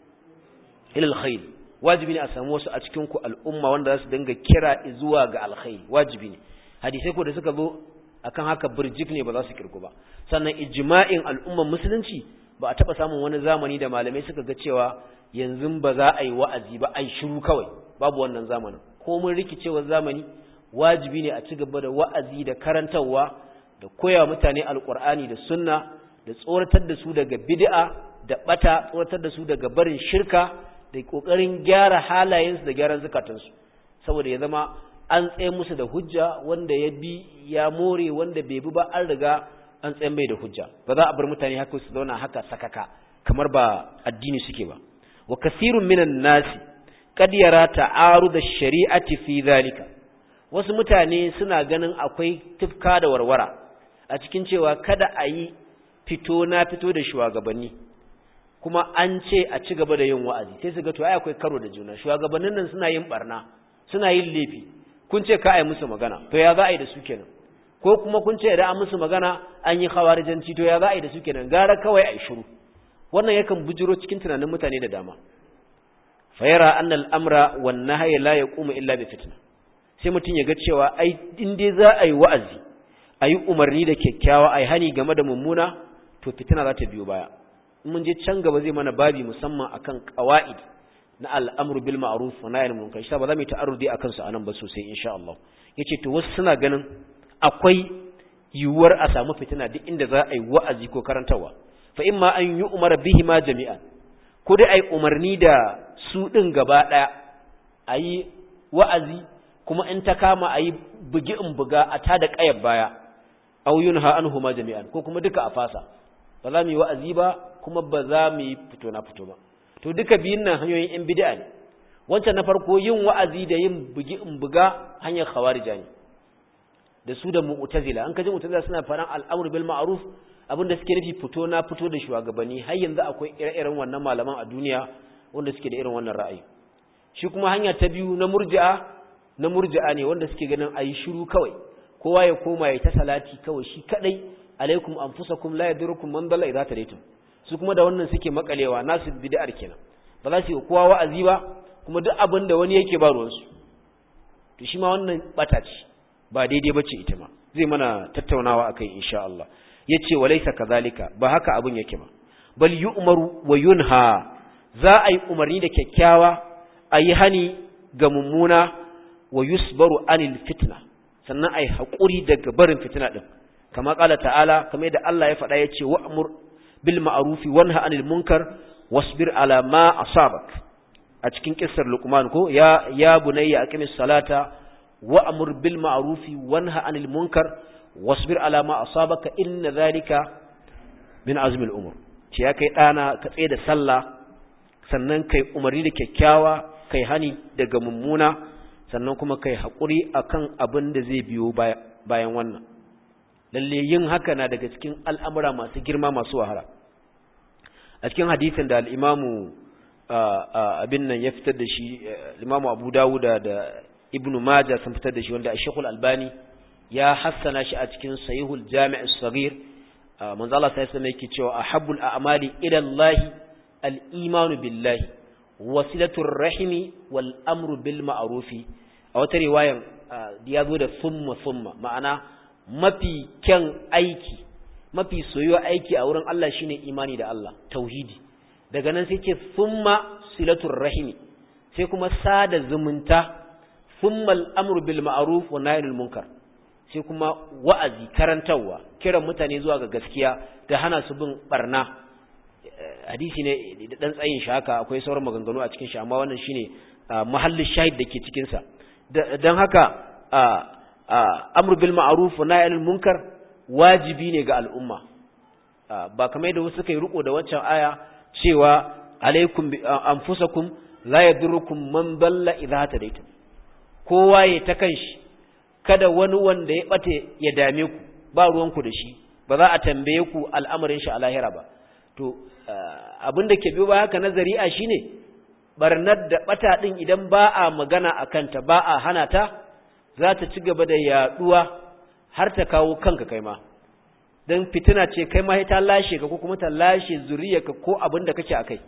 ila alkhair wajibi ne a samu wasu a cikin ku al'umma wanda za su dinga kira zuwa ga alkhair wajibi ne hadisai ko da suka zo akan haka burjik ne ba za su kirku ba sannan ijma'in al'umman musulunci ba a taɓa samun wani zamani da malamai suka ga cewa yanzu ba za a yi wa'azi ba a yi shiru kawai babu wannan zamanin ko mun rikicewar zamani wajibi ne a ci gaba da wa'azi da karantarwa da koya mutane alƙur'ani da sunna da tsoratar da su daga bid'a da bata tsoratar da su daga barin shirka da ƙoƙarin gyara halayensu da gyaran zukatansu saboda ya zama an tsaye musu da hujja wanda ya bi ya more wanda bai bi ba an riga an tsayen bai da hujja ba za a bar mutane haka su zauna haka sakaka kamar ba addini suke ba wa kasirun minan nasi qad yara ta'arud ash-shari'ati fi zalika wasu mutane suna ganin akwai tufka da warwara a cikin cewa kada a yi fito na fito da shugabanni kuma an ce a ci gaba da yin wa'azi sai su ga to ai akwai karo da juna shugabannin nan suna yin barna suna yin laifi kun ce ka ai musu magana to ya za a yi da su kenan ko kuma kun ce idan an musu magana an yi khawarijanci to ya za a yi da su kenan gara kawai a yi shiru wannan yakan bujiro cikin tunanin mutane da dama fayara anna al'amra wan nahya la yaqumu illa bi fitna sai mutun ya ga cewa ai in dai za a yi wa'azi a yi umarni da kyakkyawa ai hani game da mummuna to fitina za ta biyo baya in mun je can gaba zai mana babi musamman akan qawaid na al'amru bil ma'ruf wa nahy anil munkar shi ba za mu yi ta'arrudi akan su anan ba sosai insha Allah yace to wasu suna ganin akwai yiwuwar a samu fitina duk inda za a yi wa'azi ko karantarwa fa imma an yi umar bihi ma jami'an ko dai ai umarni da su ɗin gaba ɗaya a yi wa'azi kuma in ta kama a yi bugi in buga a tada ƙayar baya auyun ha an huma jami'an ko kuma duka a fasa ba za mu yi wa'azi ba kuma ba za mu yi fito na fito ba to duka biyun nan hanyoyin yan bid'a ne wancan na farko yin wa'azi da yin bugi in buga hanyar khawarija ne da su da mu'tazila an kaji mu'tazila suna faɗan al'amr bil ma'ruf abinda suke nufi fito na fito da shugabanni har yanzu akwai ire-iren wannan malaman a duniya wanda suke da irin wannan ra'ayi shi kuma hanya ta biyu na murji'a na murji'a ne wanda suke ganin ayi shiru kawai kowa ya koma ya ta salati kawai shi kadai alaikum anfusakum la yadurukum man dalla idza tadaytum su kuma da wannan suke makalewa nasu bid'ar kenan ba za su yi kowa wa'azi ba kuma duk abin da wani yake ba ruwan su to shi ma wannan bata ce ba daidai bace ita ma zai mana tattaunawa akai insha Allah yace walaysa kazalika ba haka abin yake ba bal yu'maru wa yunha za a yi umarni da kyakkyawa a yi hani ga mummuna wa yusbaru anil fitna sannan a yi haƙuri daga barin fitina ɗin kama ƙala ta'ala kama yadda Allah ya faɗa ya ce wa'amur bil ma'arufi wanha anil munkar wasbir ala ma asabak a cikin kissar luqman ko ya ya bunayya aqimis salata wa'mur bil ma'rufi wanha anil munkar wasbir ala ma asabaka inna dhalika min azmi al umur ce ya kai dana ka tsaye da sallah sannan kai umarni da kyakkyawa kai hani daga mummuna sannan kuma kai haƙuri akan abin da zai biyo bayan wannan lalle yin haka na daga cikin al'amura masu girma masu wahala a cikin hadisin da al'imamu abin nan ya fitar da shi al'imamu abu dawuda da ibn maja sun fitar da shi wanda a shekul albani ya hassana shi a cikin sahihul jami'ar sagir manzo Allah sai sai yake cewa ahabbul a'mali ila Allah al-imanu billahi wasilatur rahimi wal amru bil ma'rufi a wata riwayan ya zo da summa summa ma'ana mafi kyan aiki mafi soyuwa aiki a wurin Allah shine imani da Allah tauhidi daga nan sai ce summa silatur rahimi sai kuma sada zumunta summa al-amru bil ma'ruf wa nahyul munkar sai kuma wa'azi karantarwa kiran mutane zuwa ga gaskiya da hana su bin barna hadisi ne da dan tsayin shi haka akwai sauran maganganu a cikin shi amma wannan shine mahallin shahid dake cikin sa dan haka amru bil ma'ruf wa nahy anil munkar wajibi ne ga al'umma ba kamar da wasu suka yi riko da waccan aya cewa alaikum anfusakum la yadurrukum man dalla idha tadaytum kowa ya ta kanshi kada wani wanda ya bate ya dame ku ba ruwanku da shi ba za a tambaye ku al'amarin shi a lahira ba to abin da ke biyo ba haka nazari a shine barnar da bata din idan ba a magana a kanta ba a hana ta za ta ci gaba da yaduwa har ta kawo kanka kai ma don fitina ce kai ma ta lashe ka ko kuma ta lashe zuriyarka ko abin da kake akai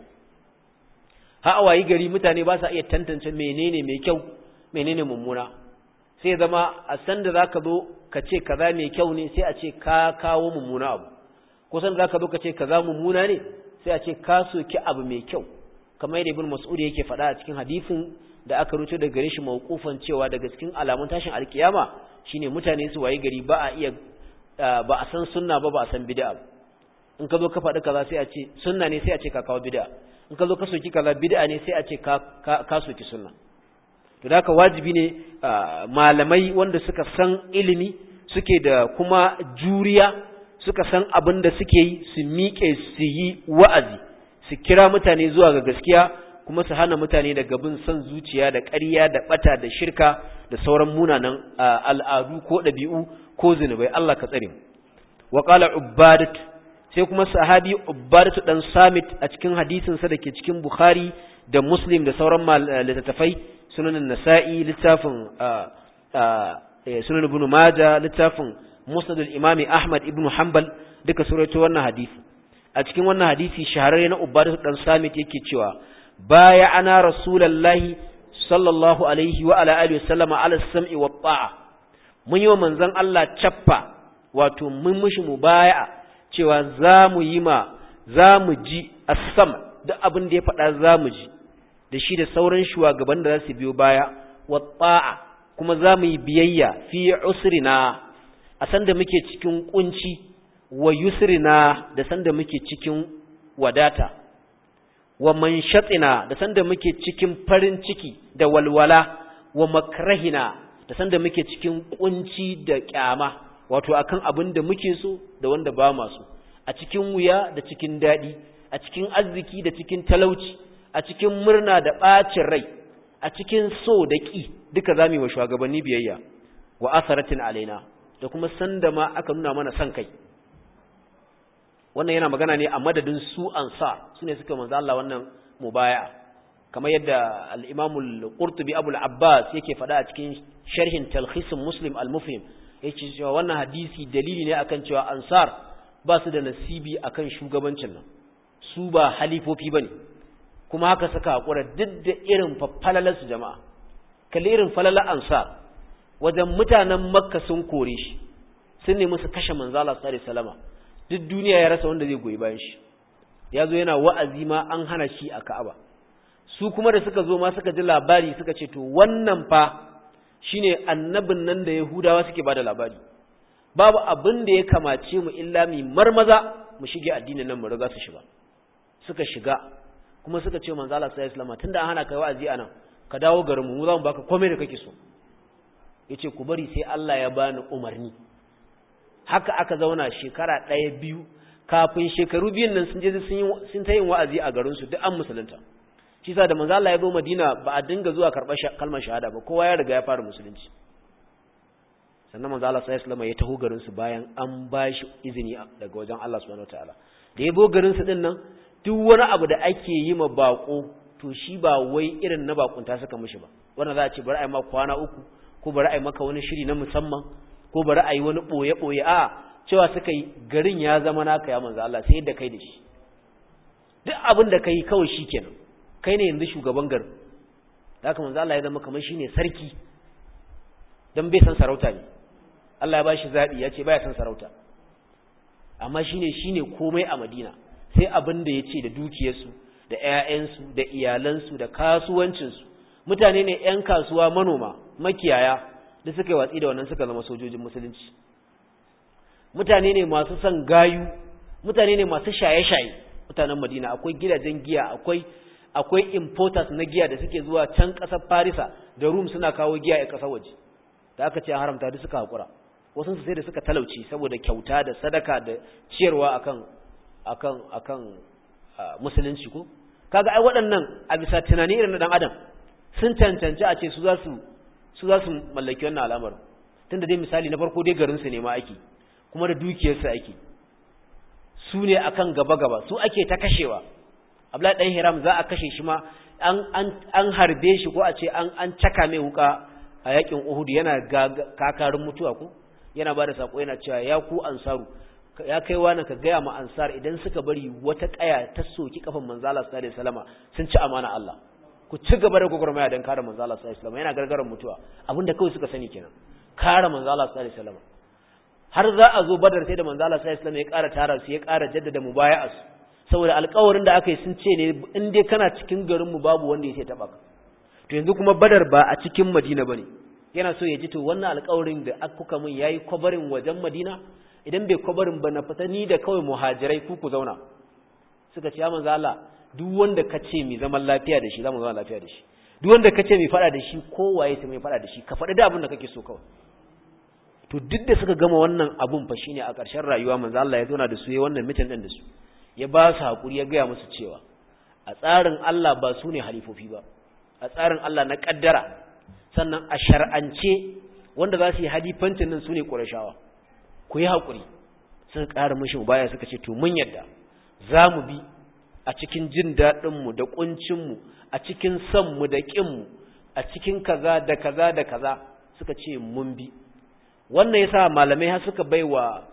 ha awayi gari mutane ba sa iya tantance menene mai kyau menene mummuna sai zama a san da zaka zo ka ce kaza mai kyau ne sai a ce ka kawo mummuna abu ko san zaka zo ka ce kaza mummuna ne sai a ce ka soki abu mai kyau kamar yadda ibn mas'ud yake faɗa a cikin hadisin da aka rubuta daga gare shi mawqufan cewa daga cikin alamun tashin alkiyama shine mutane su waye gari ba a iya ba a san sunna ba ba a san bid'a in ka zo ka faɗi kaza sai a ce sunna ne sai a ce ka kawo bid'a in ka zo ka soki kaza bid'a ne sai a ce ka ka soki sunna to da haka wajibi ne malamai wanda suka san ilimi suke da kuma juriya suka san abin da suke yi su miƙe su yi wa'azi su kira mutane zuwa ga gaskiya kuma su hana mutane daga bin son zuciya da ƙarya da ɓata da shirka da sauran munanan al'adu ko ɗabi'u ko zunubai Allah ka tsare wa qala ubbadat sai kuma sahabi ubbadatu dan samit a cikin hadisin sa dake cikin bukhari da muslim da sauran littattafai sunan nasa'i littafin sunan ibn majah littafin musnad al-imam ahmad ibn hanbal duka surato wannan hadisi a cikin wannan hadisi shahararre na ubadatu dan samit yake cewa baya ana rasulullahi sallallahu alaihi wa ala alihi wasallama ala sam'i wa ta'a mun yi wa manzon Allah cappa wato mun mushi mubaya'a cewa za mu yi ma za mu ji as-sam duk abin da ya faɗa za mu ji da shi da sauran shugaban da za su biyo baya wa ta'a kuma za mu yi biyayya fi usrina a sanda muke cikin kunci wa yusrina da sanda muke cikin wadata wa manshatina da sanda muke cikin farin ciki da walwala wa makrahina da sanda muke cikin kunci da kyama wato akan abin da muke so da wanda ba ma so a cikin wuya da cikin dadi a cikin arziki da cikin talauci a cikin murna da bacin rai a cikin so da ki duka zamu yi wa shugabanni biyayya wa asaratin alaina da kuma sanda ma aka nuna mana san kai wannan yana magana ne a madadin su ansar su ne suka manzo Allah wannan mubaya kamar yadda al-Imam al-Qurtubi Abu al-Abbas yake faɗa a cikin sharhin Talkhis Muslim al-Mufhim yake cewa wannan hadisi dalili ne akan cewa ansar ba su da nasibi akan shugabancin nan su ba halifofi bane kuma haka suka hakura duk da irin faffalalar su jama'a kalli irin falalar ansar wajen mutanen Makka sun kore shi sun nemi su kashe manzo Allah sallallahu alaihi wasallama duk duniya ya rasa wanda zai goyi bayan shi ya zo yana wa'azi ma an hana shi a Ka'aba su kuma da suka zo ma suka ji labari suka ce to wannan fa shine annabin nan da Yahudawa suke bada labari babu abin da ya kamace mu illa mi marmaza mu shige addinin nan mu riga su shiga suka shiga kuma suka ce manzo Allah sallallahu alaihi wasallam tunda an hana kai wa'azi anan ka dawo garin mu mu za mu baka komai da kake so yace ku bari sai Allah ya bani umarni haka aka zauna shekara ɗaya biyu kafin shekaru biyun nan sun je sun ta yin wa'azi a garinsu duk an musulunta shi sa da manzo Allah ya zo Madina ba a dinga zuwa karɓar kalmar shahada ba kowa ya riga ya fara musulunci sannan manzo Allah sallallahu alaihi wasallam ya taho garinsu bayan an ba shi izini daga wajen Allah subhanahu wataala da ya zo garinsu din nan duk wani abu da ake yi ma bako to shi ba wai irin na bakunta suka mishi ba wannan za a ce bari a yi ma kwana uku ko bari a yi maka wani shiri na musamman ko bari a yi wani ɓoye-ɓoye a cewa suka yi garin ya zama naka ya manzo Allah sai yadda kai da shi duk abin da kai kawai shi kenan kai ne yanzu shugaban garin da haka manzo Allah ya zama kamar shine sarki dan bai san sarauta ne Allah ya bashi zabi ya ce baya san sarauta amma shine shine komai a Madina sai abin da yace da dukiyarsu da ƴaƴansu da iyalansu da kasuwancinsu mutane ne ƴan kasuwa manoma makiyaya da suka yi watsi da wannan suka zama sojojin musulunci mutane ne masu son gayu mutane ne masu shaye-shaye mutanen madina akwai gidajen giya akwai akwai importers na giya da suke zuwa can ƙasar farisa da rum suna kawo giya a ƙasar waje da aka ce haramta duk suka haƙura wasu sai da suka talauci saboda kyauta da sadaka da ciyarwa akan akan akan musulunci ko kaga ai waɗannan a bisa tunani irin na dan adam sun cancanci a ce su za su su za su mallaki wannan al'amarin tunda dai misali na farko dai garinsu ne ma ake kuma da dukiyarsu ake su ne akan gaba-gaba su ake ta kashewa abdullahi dan hiram za a kashe shi ma an an an harbe shi ko a ce an an caka mai wuka a yakin uhud yana kakarin mutuwa ko yana bada sako yana cewa ya ku ansaru ya kai wani ka gaya ma ansar idan suka bari wata kaya ta soki kafan manzo Allah sallallahu alaihi wasallama sun ci amana Allah ku ci gaba da gwagwarmaya don kare manzo Allah sallallahu alaihi wasallam yana gargaran mutuwa abinda kawai suka sani kenan kare manzo Allah sallallahu alaihi wasallam har za a zo badar sai da manzo Allah sallallahu alaihi wasallam ya ƙara tara su ya ƙara jaddada mubaya'a saboda alƙawarin da aka yi sun ce ne in dai kana cikin garin mu babu wanda ya ce taba ka to yanzu kuma badar ba a cikin Madina bane yana so ya ji to wannan alƙawarin da kuka mun yayi kwabarin wajen Madina idan bai kwabarin ba na fita ni da kawai muhajirai ku ku zauna suka ce ya manzo Allah duk wanda ka ce mai zaman lafiya da shi za mu zama lafiya da shi duk wanda ka ce mai fada da shi kowaye ta mai fada da shi ka faɗi da abin da kake so kawai to duk da suka gama wannan abun fa shine a ƙarshen rayuwa manzo Allah ya zauna da su ya wannan mitin din da su ya ba su hakuri ya gaya musu cewa a tsarin Allah ba su ne halifofi ba a tsarin Allah na kaddara sannan a shar'ance wanda za su yi halifancin nan su ne ƙurashawa ku yi hakuri suka ƙara mishi baya suka ce to mun yadda za mu bi a cikin jin daɗinmu da ƙuncinmu a cikin sanmu da ƙinmu a cikin kaza da kaza da kaza suka ce mun bi wannan yasa malamai har suka bai wa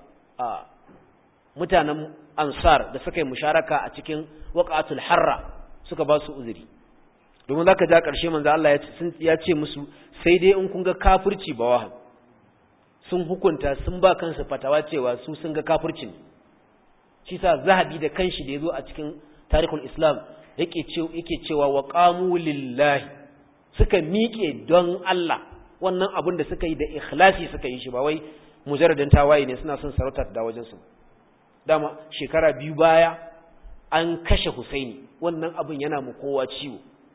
mutanen ansar da suka yi musharaka a cikin waqatul harra suka ba su uzuri domin zaka ja ƙarshe manzo Allah ya ce musu sai dai in kun ga kafirci ba wahan sun hukunta sun ba kansu fatawa cewa su sun ga kafircin shi sa zahabi da kanshi da yazo a cikin tarihul islam yake yake cewa wa qamu lillahi suka miƙe don Allah wannan abin da suka yi da ikhlasi suka yi shi ba wai mujarradin tawaye ne suna son sarauta da wajen su dama shekara biyu baya an kashe Husaini wannan abin yana mu kowa ciwo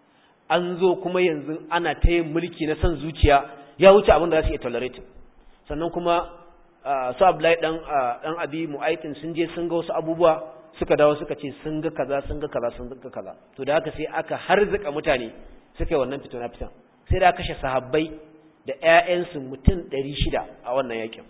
an zo kuma yanzu ana ta yin mulki na son zuciya ya wuce abin da za su iya tolerate sannan kuma su Abdullahi dan dan Abi Mu'aytin sun je sun ga wasu abubuwa suka dawo suka ce sun ga kaza sun ga kaza sun ga kaza to da haka sai aka harzuka mutane suka yi wannan fito na fitan sai da kashe sahabbai da ƴaƴansu mutum 600 a wannan yakin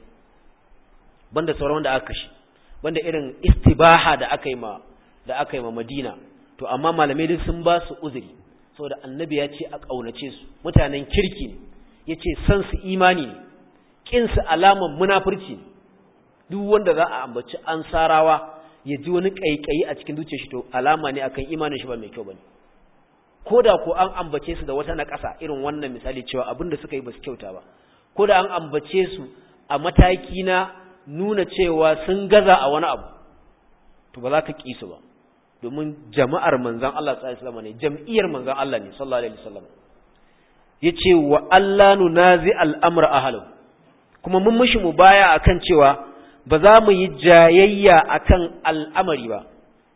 banda sauran wanda aka kashe banda irin istibaha da aka yi ma da aka yi ma Madina to amma malamai duk sun ba su uzuri saboda annabi ya ce a kaunace su mutanen kirki ne yace san su imani ne kin su alaman munafurci duk wanda za a ambaci ansarawa ya ji wani kaikayi a cikin zuciyar shi to alama ne akan imanin shi ba mai kyau bane koda ko an ambace su da wata naƙasa irin wannan misali cewa abinda suka yi ba su kyauta ba koda an ambace su a mataki na nuna cewa sun gaza a wani abu to ba za ka ƙi su ba domin jama'ar manzan Allah sallallahu alaihi wasallam ne jam'iyyar manzan Allah ne sallallahu alaihi wasallam yace wa Allah nunazi al'amra ahlu kuma mun mishi mubaya akan cewa ba za mu yi jayayya akan al'amari ba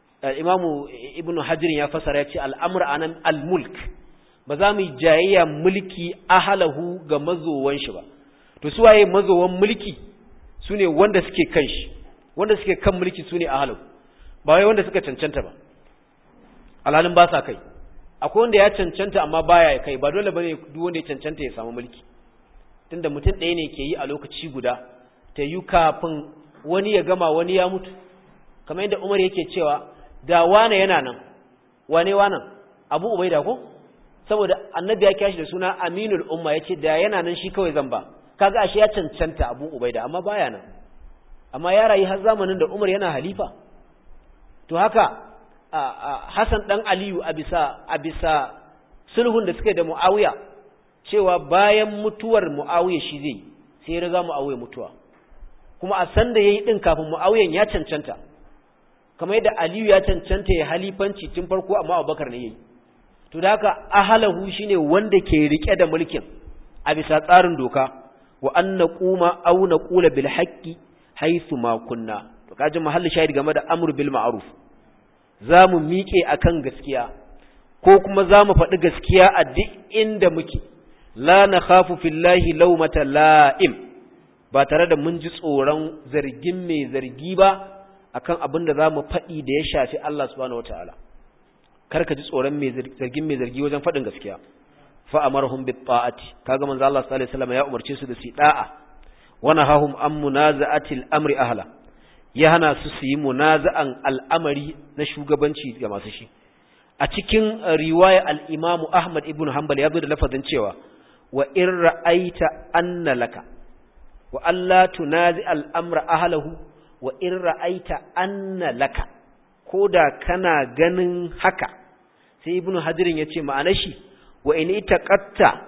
imamu ibnu hajar ya fasara yace al'amr anan al-mulk ba za mu yi jayayya mulki ahlahu ga mazowan shi ba to su waye mazowan mulki su ne wanda suke kan shi wanda suke kan mulki su ne ahalau ba wai wanda suka cancanta ba alhalin ba sa kai akwai wanda ya cancanta amma baya kai ba dole bane duk wanda ya cancanta ya samu mulki tunda mutum ɗaya ne ke yi a lokaci guda ta yi kafin wani ya gama wani ya mutu kamar yadda Umar yake cewa da wane yana nan wane wanan Abu Ubaida ko saboda annabi ya kiyashi da suna Aminul Umma yace da yana nan shi kawai zan ba kaga ashe ya cancanta Abu Ubaida amma baya nan amma ya rayu har zamanin da Umar yana halifa to haka Hassan dan Aliyu a bisa a bisa sulhun da suke da Muawiya cewa bayan mutuwar Muawiya shi zai sai ya riga Muawiya mutuwa kuma a san da yayi din kafin Muawiyan ya cancanta kamar yadda Aliyu ya cancanta ya halifanci tun farko amma Abubakar ne yayi to da haka ahalahu shine wanda ke rike da mulkin a bisa tsarin doka wa an naquma aw naqula bil haqqi haythu ma kunna to kaji mahalli shahid game da amru bil ma'ruf zamu miƙe akan gaskiya ko kuma zamu faɗi gaskiya a duk inda muke la nakhafu fillahi lawmata la'im ba tare da mun ji tsoron zargin mai zargi ba akan abin da zamu faɗi da ya shafi Allah subhanahu wataala kar ka ji tsoron mai zargin mai zargi wajen faɗin gaskiya fa amarhum bit ta'ati kaga manzo Allah sallallahu alaihi wasallam ya umarce su da su da'a wa nahahum an munaza'ati al-amri ahla ya hana su su yi munaza'an al'amari na shugabanci ga masu shi a cikin riwaya al-Imam Ahmad ibn Hanbal ya zo da lafazin cewa wa in ra'aita anna laka wa alla tunazi al-amra ahlahu wa in ra'aita anna laka koda kana ganin haka sai ibnu hajirin yace ma'anar shi wa in itaqatta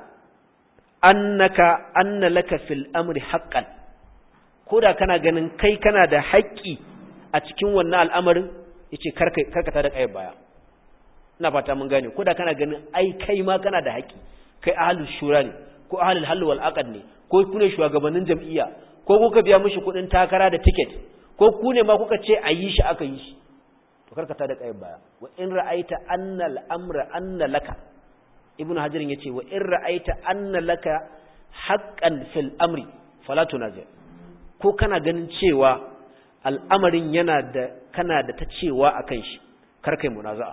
annaka anna laka fil amri haqqan koda kana ganin kai kana da haƙƙi a cikin wannan al'amarin yace karka karkata da kai baya ina fata mun gane koda kana ganin ai kai ma kana da haƙƙi kai ahlus shura ne ko ahlul hal wal aqd ne ko ku ne shugabannin jam'iyya ko kuka biya mishi kuɗin takara da ticket ko ku ne ma kuka ce a yi shi aka yi shi to karkata da kai baya wa in ra'aita anna al-amra anna laka ibn hajar yace wa in ra'aita anna laka haqqan fil amri fala tunazi ko kana ganin cewa al'amarin yana da kana da ta cewa akan shi kar kai munaza'a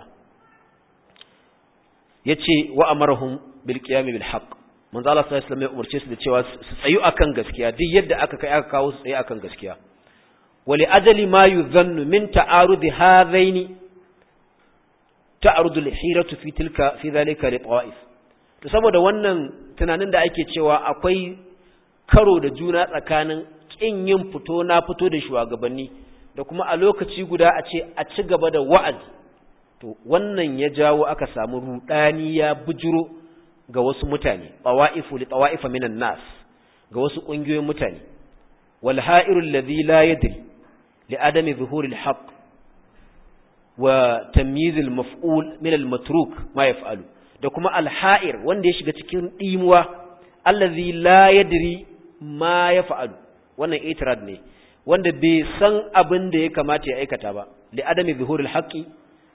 yace wa amarhum bil qiyam bil haqq manzo Allah sallallahu alaihi wasallam ya umarce su da cewa su tsayu akan gaskiya duk yadda aka kai aka kawo su tsaye akan gaskiya wali ajali ma yuzannu min ta'arud hadaini ta'arud al-hiratu fi tilka fi dhalika li tawa'if to saboda wannan tunanin da ake cewa akwai karo da juna tsakanin kin yin fito na fito da shugabanni da kuma a lokaci guda a ce a ci gaba da wa'azi to wannan ya jawo aka samu rudani ya bujuro ga wasu mutane tawa'ifu li tawa'ifa minan nas ga wasu kungiyoyin mutane wal ha'iru alladhi la yadri li adami zuhuri al-haqq wa tamyiz al-maf'ul min al-matruk ma yaf'alu da kuma al-ha'ir wanda ya shiga cikin dimuwa allazi la yadri ma yaf'alu wannan itirad ne wanda bai san abin da ya kamata ya aikata ba li adami zuhuri al-haqqi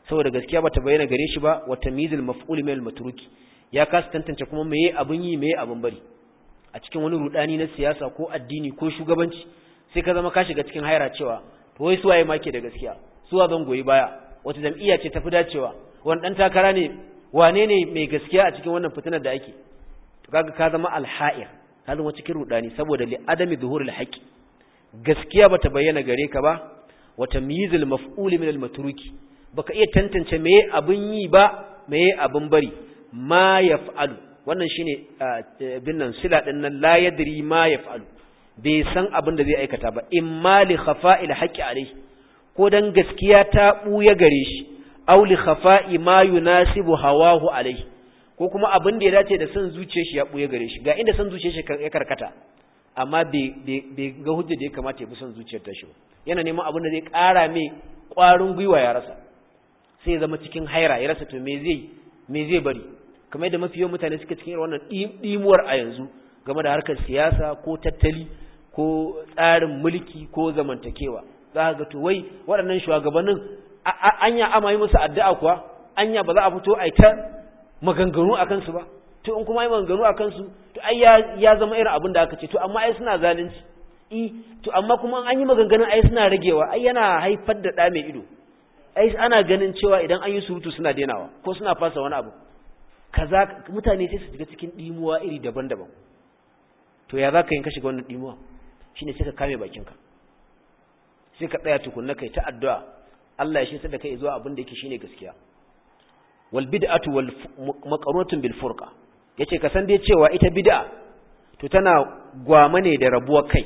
saboda gaskiya bata bayyana gare shi ba wa tamyizul maf'ul min al-matruki ya kasa tantance kuma meye abun yi meye abun bari a cikin wani rudani na siyasa ko addini ko shugabanci sai ka zama ka shiga cikin haira cewa to wai suwaye ma ke da gaskiya suwa zan goyi baya wata jam'iyya ce tafi dacewa wani dan takara ne wane ne mai gaskiya a cikin wannan fitinar da ake to kaga ka zama alha'ir ka zama cikin rudani saboda li adami zuhuril haqi gaskiya bata bayyana gare ka ba wa tamyizul maf'ul min al-matruki baka iya tantance meye abun yi ba meye abun bari ma yaf'alu wannan shine bin nan sila din nan la yadri ma yaf'alu bai san abin da zai aikata ba imma li khafa'il haqqi alayhi ko dan gaskiya ta buya gare shi aw li khafa'i ma yunasibu hawahu alayhi ko kuma abin da ya dace da san zuciyar shi ya buya gare shi ga inda san zuciyar shi ya karkata amma bai ga hujja da ya kamata ya bi son zuciyar ta shi yana neman abin da zai ƙara mai ƙwarin gwiwa ya rasa sai ya zama cikin haira ya rasa to me zai me zai bari kamar yadda mafi yawan mutane suka cikin wannan ɗimuwar a yanzu game da harkar siyasa ko tattali ko tsarin mulki ko zamantakewa za ga to wai waɗannan shugabannin anya ama yi musu addu'a kuwa anya ba za a fito a ta maganganu a kansu ba to in kuma yi maganganu a kansu to ai ya zama irin abin da aka ce to amma ai suna zalunci i to amma kuma an yi maganganun ai suna ragewa ai yana haifar da ɗa mai ido ai ana ganin cewa idan an yi surutu suna denawa ko suna fasa wani abu kaza mutane sai su shiga cikin dimuwa iri daban-daban to ya za ka yin ka shiga wannan dimuwa shine sai ka kame bakinka sai ka tsaya tukunna kai ta addu'a Allah ya shi da kai zuwa abin da yake shine gaskiya wal bid'atu wal maqarutun bil furqa yace ka san dai cewa ita bid'a to tana gwama ne da rabuwar kai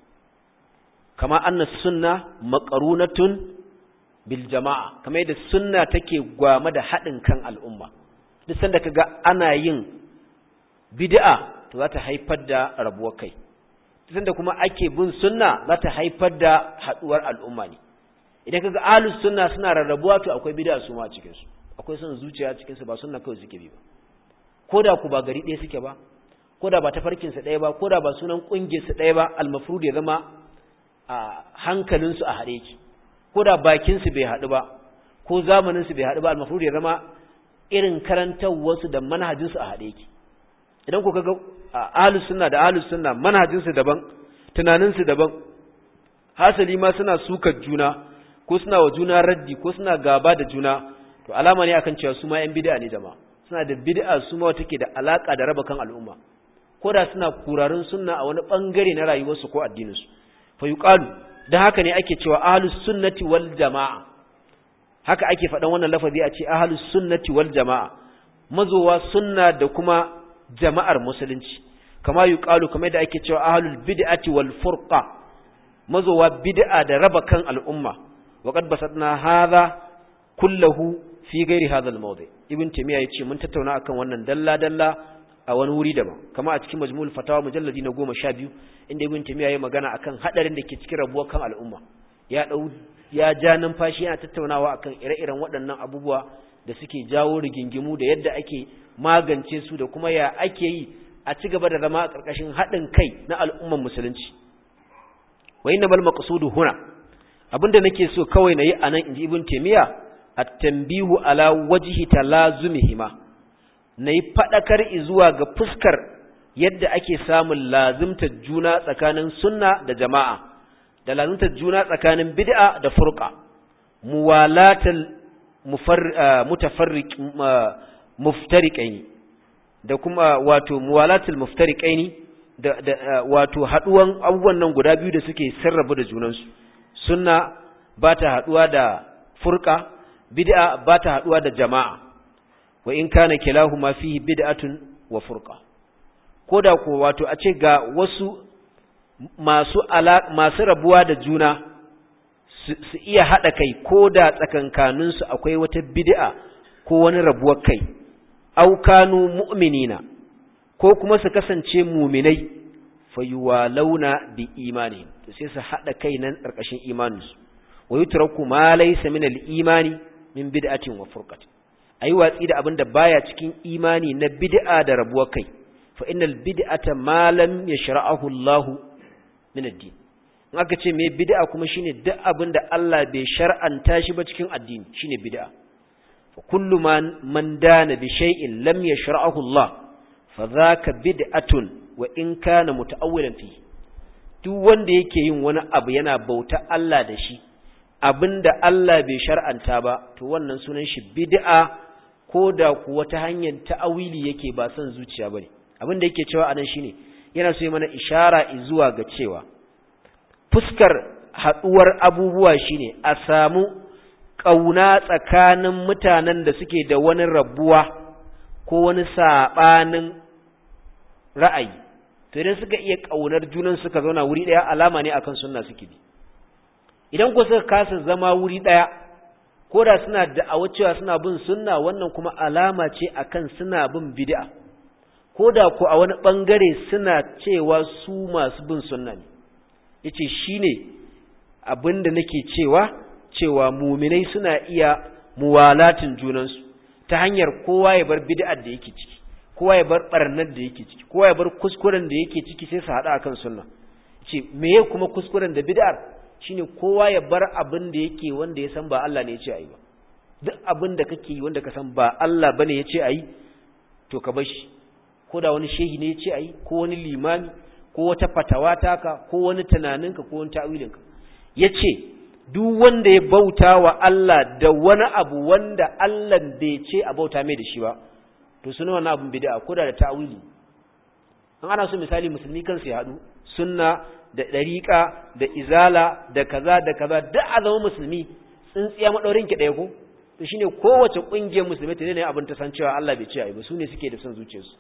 kama anna sunna maqarunatun bil jama'a kamar yadda sunna take gwama da haɗin kan al'umma duk sanda kaga ana yin bid'a to za ta haifar da rabuwar kai duk sanda kuma ake bin sunna za ta haifar da haɗuwar al'umma ne idan kaga ahlus sunna suna rarrabuwa to akwai bid'a su ma a cikin su akwai son zuciya cikin su ba sunna kawai suke bi ba koda ku ba gari ɗaya suke ba koda ba tafarkin su ɗaya ba koda ba sunan kungiyar su ɗaya ba al-mafrud ya zama a hankalin su a haɗe yake koda bakin su bai haɗu ba ko zamanin su bai haɗu ba al-mafrud ya zama irin karantawar su da manhajin su a haɗe yake idan ku kaga ahlus sunna da ahlus sunna manhajin su daban tunanin su daban hasali ma suna sukar juna ko suna wa juna raddi ko suna gaba da juna to alama ne akan cewa su ma yan bid'a ne jama'a suna da bid'a su ma take da alaka da raba kan al'umma ko da suna kurarin sunna a wani bangare na rayuwarsu ko addinin su fa yuqalu dan haka ne ake cewa ahlus sunnati wal jamaa haka ake faɗan wannan lafazi a ce ahlus sunnati wal jamaa mazowa sunna da kuma jama'ar musulunci kama yuqalu kamar da ake cewa ahlul bid'ati wal furqa mazowa bid'a da raba kan al'umma وقد بسطنا هذا كله في غير هذا الموضع ابن تيميه yace mun tattauna akan wannan dalla dalla a wani wuri daban kama a cikin majmu'ul fatawa mujalladi na 12 inda ibn taymiya yayi magana akan hadarin da ke cikin rabuwar kan al'umma ya dau ya ja numfashi yana tattaunawa akan ire-iren waɗannan abubuwa da suke jawo rigingimu da yadda ake magance su da kuma ya ake yi a ci gaba da zama a ƙarƙashin haɗin kai na al'umman musulunci wa innamal maqsudu huna abinda nake so kawai nayi anan inji ibn taymiya at-tanbihu ala wajhi talazumihima nayi fadakar zuwa ga fuskar yadda ake samun lazimtar juna tsakanin sunna da jama'a da lazimtar juna tsakanin bid'a da furqa muwalatal mutafarriq muftariqaini da kuma wato muwalatul muftariqaini da, da wato haduwan abubuwan nan guda biyu da suke sarrafa da junansu sunna ba ta haɗuwa da furka bid'a ba ta haɗuwa da jama'a wa in kana kilahuma fihi bid'atun wa furqa koda ko wato a ce ga wasu masu ala masu rabuwa da juna su iya hada kai koda tsakankanin su akwai wata bid'a ko wani rabuwar kai aw kanu mu'minina ko kuma su kasance mu'minai fayuwalauna bi imani to sai su hada kai nan karkashin imaninsu wa yutraku ma laysa min al-imani min bid'atin wa furqatin ayi watsi da abinda baya cikin imani na bid'a da rabuwar kai fa innal bid'ata ma lam yashra'ahu Allah min ad-din in aka ce me bid'a kuma shine duk abinda Allah bai shar'anta shi ba cikin addini shine bid'a fa kullu man man dana bi shay'in lam yashra'ahu Allah fa dhaka bid'atun wa in kana muta'awwilan fi duk wanda yake yin wani abu yana bauta Allah da shi abinda Allah bai shar'anta ba to wannan sunan shi bid'a ko da kuwa ta hanyar ta'awili yake ba son zuciya bane abinda yake cewa anan shine yana so yi mana ishara zuwa ga cewa fuskar haduwar abubuwa shine a samu kauna tsakanin mutanen da suke da wani rabuwa ko wani sabanin ra'ayi to idan suka iya kaunar junan suka zauna wuri daya alama ne akan sunna suke bi idan ku suka kasa zama wuri daya ko da suna da'awa cewa suna bin sunna wannan kuma alama ce akan suna bin bid'a ko da ku a wani bangare suna cewa su masu bin sunna ne yace shine abinda nake cewa cewa muminai suna iya muwalatin junansu ta hanyar kowa ya bar bid'ar da yake ciki kowa ya bar barnar da yake ciki kowa ya bar kuskuren da yake ciki sai su hada akan sunna ce meye kuma kuskuren da bid'ar shine kowa ya bar abin da yake wanda ya san ba Allah ne ya ce ayi ba duk abin da kake yi wanda ka san ba Allah bane ya ce ayi to ka bar shi ko da wani shehi ne ya ce ayi ko wani limami ko wata fatawa taka ko wani tunaninka ko wani ta'wilinka yace duk wanda ya bauta wa Allah da wani abu wanda Allah bai ce a bauta mai da shi ba to suna wani abin bid'a ko da da ta'wili an ana so misali musulmi kansu ya haɗu sunna da ɗariƙa da izala da kaza da kaza duk a zama musulmi tsintsiya maɗaurin ki ɗaya ko to shine kowace ƙungiyar musulmi ta ne abin ta san cewa Allah bai ce ai ba su ne suke da son zuciyarsu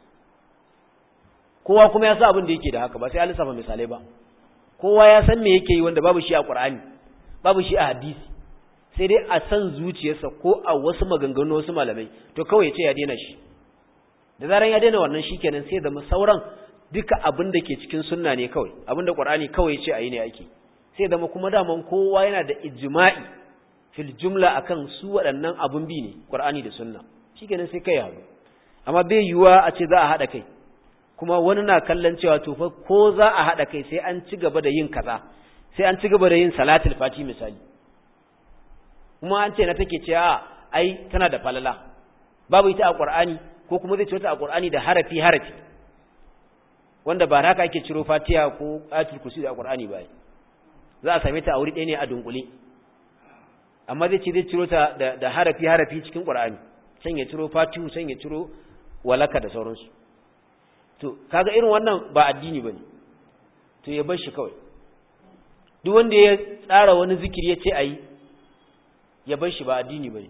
kowa kuma ya sa abin da yake da haka ba sai ya lissafa misalai ba kowa ya san me yake yi wanda babu shi a Qur'ani babu shi a hadisi sai dai a san zuciyarsa ko a wasu maganganu wasu malamai to kawai ya ce ya daina shi da zaran ya daina wannan shikenan sai da sauran duka abin da ke cikin sunna ne kawai abin da Qur'ani kawai ya ce ayi ne ake sai da kuma daman kowa yana da ijma'i fil jumla akan su waɗannan abun bi ne Qur'ani da sunna shikenan sai kai haɗu amma bai yiwuwa a ce za a haɗa kai kuma wani na kallon cewa to fa ko za a haɗa kai sai an ci gaba da yin kaza sai an ci gaba da yin salatul fati misali kuma an ce na take cewa ai tana da falala babu ita a Qur'ani ko kuma zai ce wata a Qur'ani da harafi harafi wanda ba haka ake ciro Fatiha ko ayatul kursi da Qur'ani ba za a same ta a wuri ɗaya ne a dunkule amma zai ce zai ciro ta da, da harafi harafi cikin Qur'ani san ya ciro Fatihu san ya ciro walaka da sauransu to kaga irin wannan ba addini bane to ya bar shi kawai duk wanda ya tsara wani zikiri ya ce ayi ya bar shi ba addini bane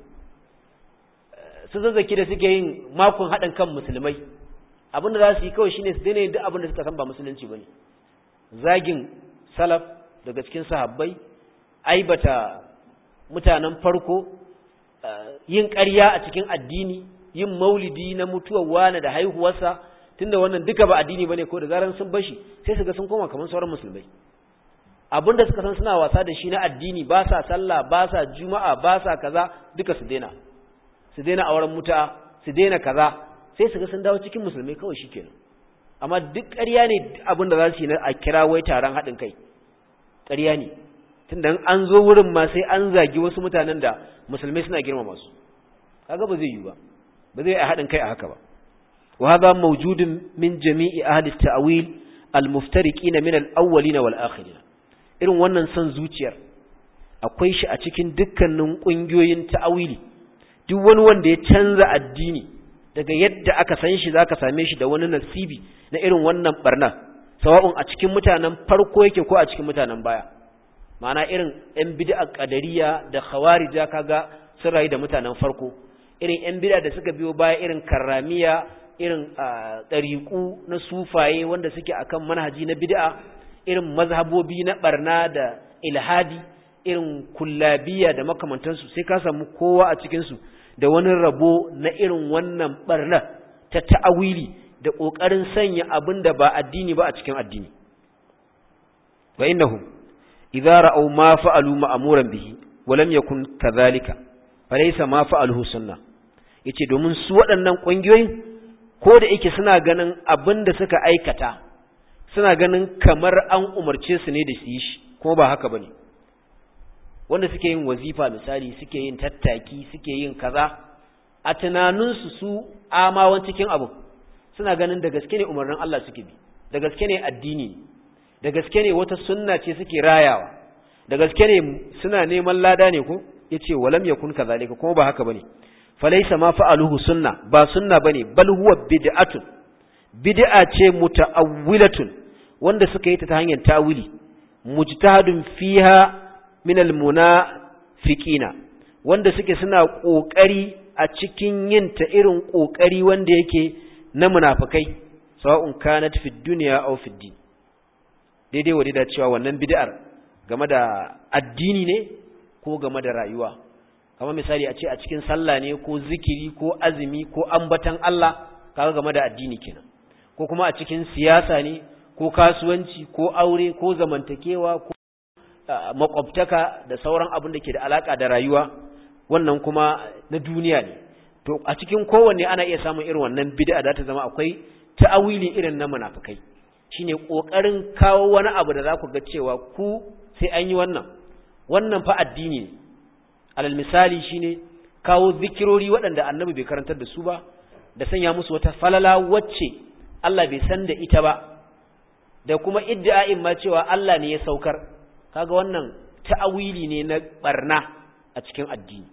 su zazzaki da suke yin makon haɗin kan musulmai abin da za su yi kawai shine su daina yin duk abin da suka san ba musulunci bane zagin salaf daga cikin sahabbai aibata mutanen farko yin ƙarya a cikin addini yin maulidi na mutuwar wani da haihuwarsa tunda wannan duka ba addini bane ko da zaran sun bashi sai su ga sun koma kamar sauran musulmai abinda suka san suna wasa da shi na addini ba sa sallah ba sa juma'a ba sa kaza duka su daina su daina auren muta su daina kaza sai su ga sun dawo cikin musulmai kawai shikenan amma duk ƙarya ne abin da za su yi na a kira wai taron haɗin kai ƙarya ne tunda an zo wurin ma sai an zagi wasu mutanen da musulmai suna girmama su kaga ba zai yi ba ba zai yi haɗin kai a haka ba وهذا موجود من جميع أهل التأويل المفترقين من الأولين والآخرين irin wannan son zuciyar akwai shi a cikin dukkanin ƙungiyoyin ta'awili duk wani wanda ya canza addini daga yadda aka san shi zaka same shi da wani nasibi na irin wannan barna sawa'un a cikin mutanen farko yake ko a cikin mutanen baya ma'ana irin yan bid'a qadariya da khawarija kaga sun rayu da mutanen farko irin yan bid'a da suka biyo baya irin karramiya irin ɗariƙu na sufaye wanda suke akan manhaji na bid'a irin mazhabobi na barna da ilhadi irin kullabiya da makamantansu sai ka samu kowa a cikinsu da wani rabo na irin wannan barna ta ta'awili da ƙoƙarin sanya abin da ba addini ba a cikin addini wa innahum idza ra'aw ma fa'alu ma'muran bihi wa lam yakun kadhalika falaysa ma fa'aluhu sunnah yace domin su waɗannan ƙungiyoyin ko da yake suna ganin abin da suka aikata suna ganin kamar an umarce su ne da su yi shi kuma ba haka bane wanda suke yin wazifa misali suke yin tattaki suke yin kaza a tunaninsu su amawan cikin abu suna ganin da gaske ne umarnin Allah suke bi da gaske ne addini da gaske ne wata sunna ce suke rayawa da gaske ne suna neman lada ne ko yace walam yakun kazalika kuma ba haka bane falaysa ma fa'aluhu sunna ba sunna bane bal huwa bid'atun bid'a ce muta'awwilatun wanda suka yi ta ta hanyar ta'wili mujtahadun fiha min almunafiqina wanda suke suna kokari a cikin yin ta irin kokari wanda yake na munafikai sawa'un kanat fid dunya aw fid din daidai wadai da cewa wannan bid'ar game da addini ne ko game da rayuwa kamar misali a ce a cikin sallah ne ko zikiri ko azumi ko ambatan Allah kaga game da addini kenan ko kuma a cikin siyasa ne ko kasuwanci ko aure ko zamantakewa ko makwabtaka da sauran abin da ke da alaka da rayuwa wannan kuma na duniya ne to a cikin kowanne ana iya samun irin wannan bid'a da ta zama akwai ta'awili irin na munafikai shine kokarin kawo wani abu da za ku ga cewa ku sai an yi wannan wannan fa addini ne alal misali shine kawo zikirori waɗanda annabi bai karantar da su ba da sanya musu wata falala wacce Allah bai san da ita ba da kuma iddia'in ma cewa Allah ne ya saukar kaga wannan ta'awili ne na barna a cikin addini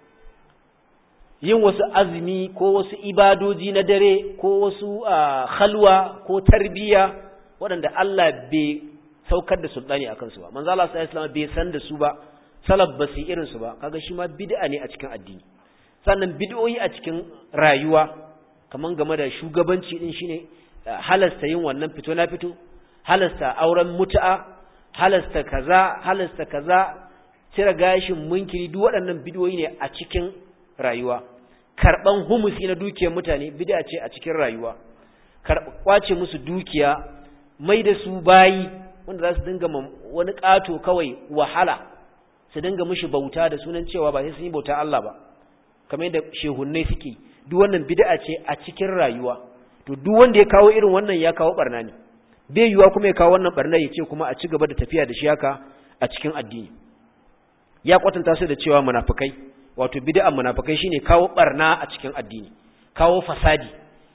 yin wasu azumi ko wasu ibadoji na dare ko wasu khalwa ko tarbiyya waɗanda Allah bai saukar da sultani akan su ba manzo Allah sallallahu alaihi bai san da su ba salaf ba su irin su ba kaga shi ma bid'a ne a cikin addini sannan bid'o'i a cikin rayuwa kaman game da shugabanci din shine halasta yin wannan fito na fito halasta auren mutu'a halasta kaza halasta kaza cire gashin munkiri duk waɗannan bid'o'i ne a cikin rayuwa karban humusi na dukiyar mutane bid'a ce a cikin rayuwa kwace musu dukiya mai da su bayi wanda za su dinga wani ƙato kawai wahala su dinga mishi bauta da sunan cewa ba sai sun yi bauta Allah ba kamar yadda shehunnai suke duk wannan bid'a ce a cikin rayuwa to duk wanda ya kawo irin wannan ya kawo barna ne bai yiwa kuma ya kawo wannan barna ya ce kuma a ci gaba da tafiya da shi haka a cikin addini ya kwatanta su da cewa munafikai wato bid'an munafikai shine kawo barna a cikin addini kawo fasadi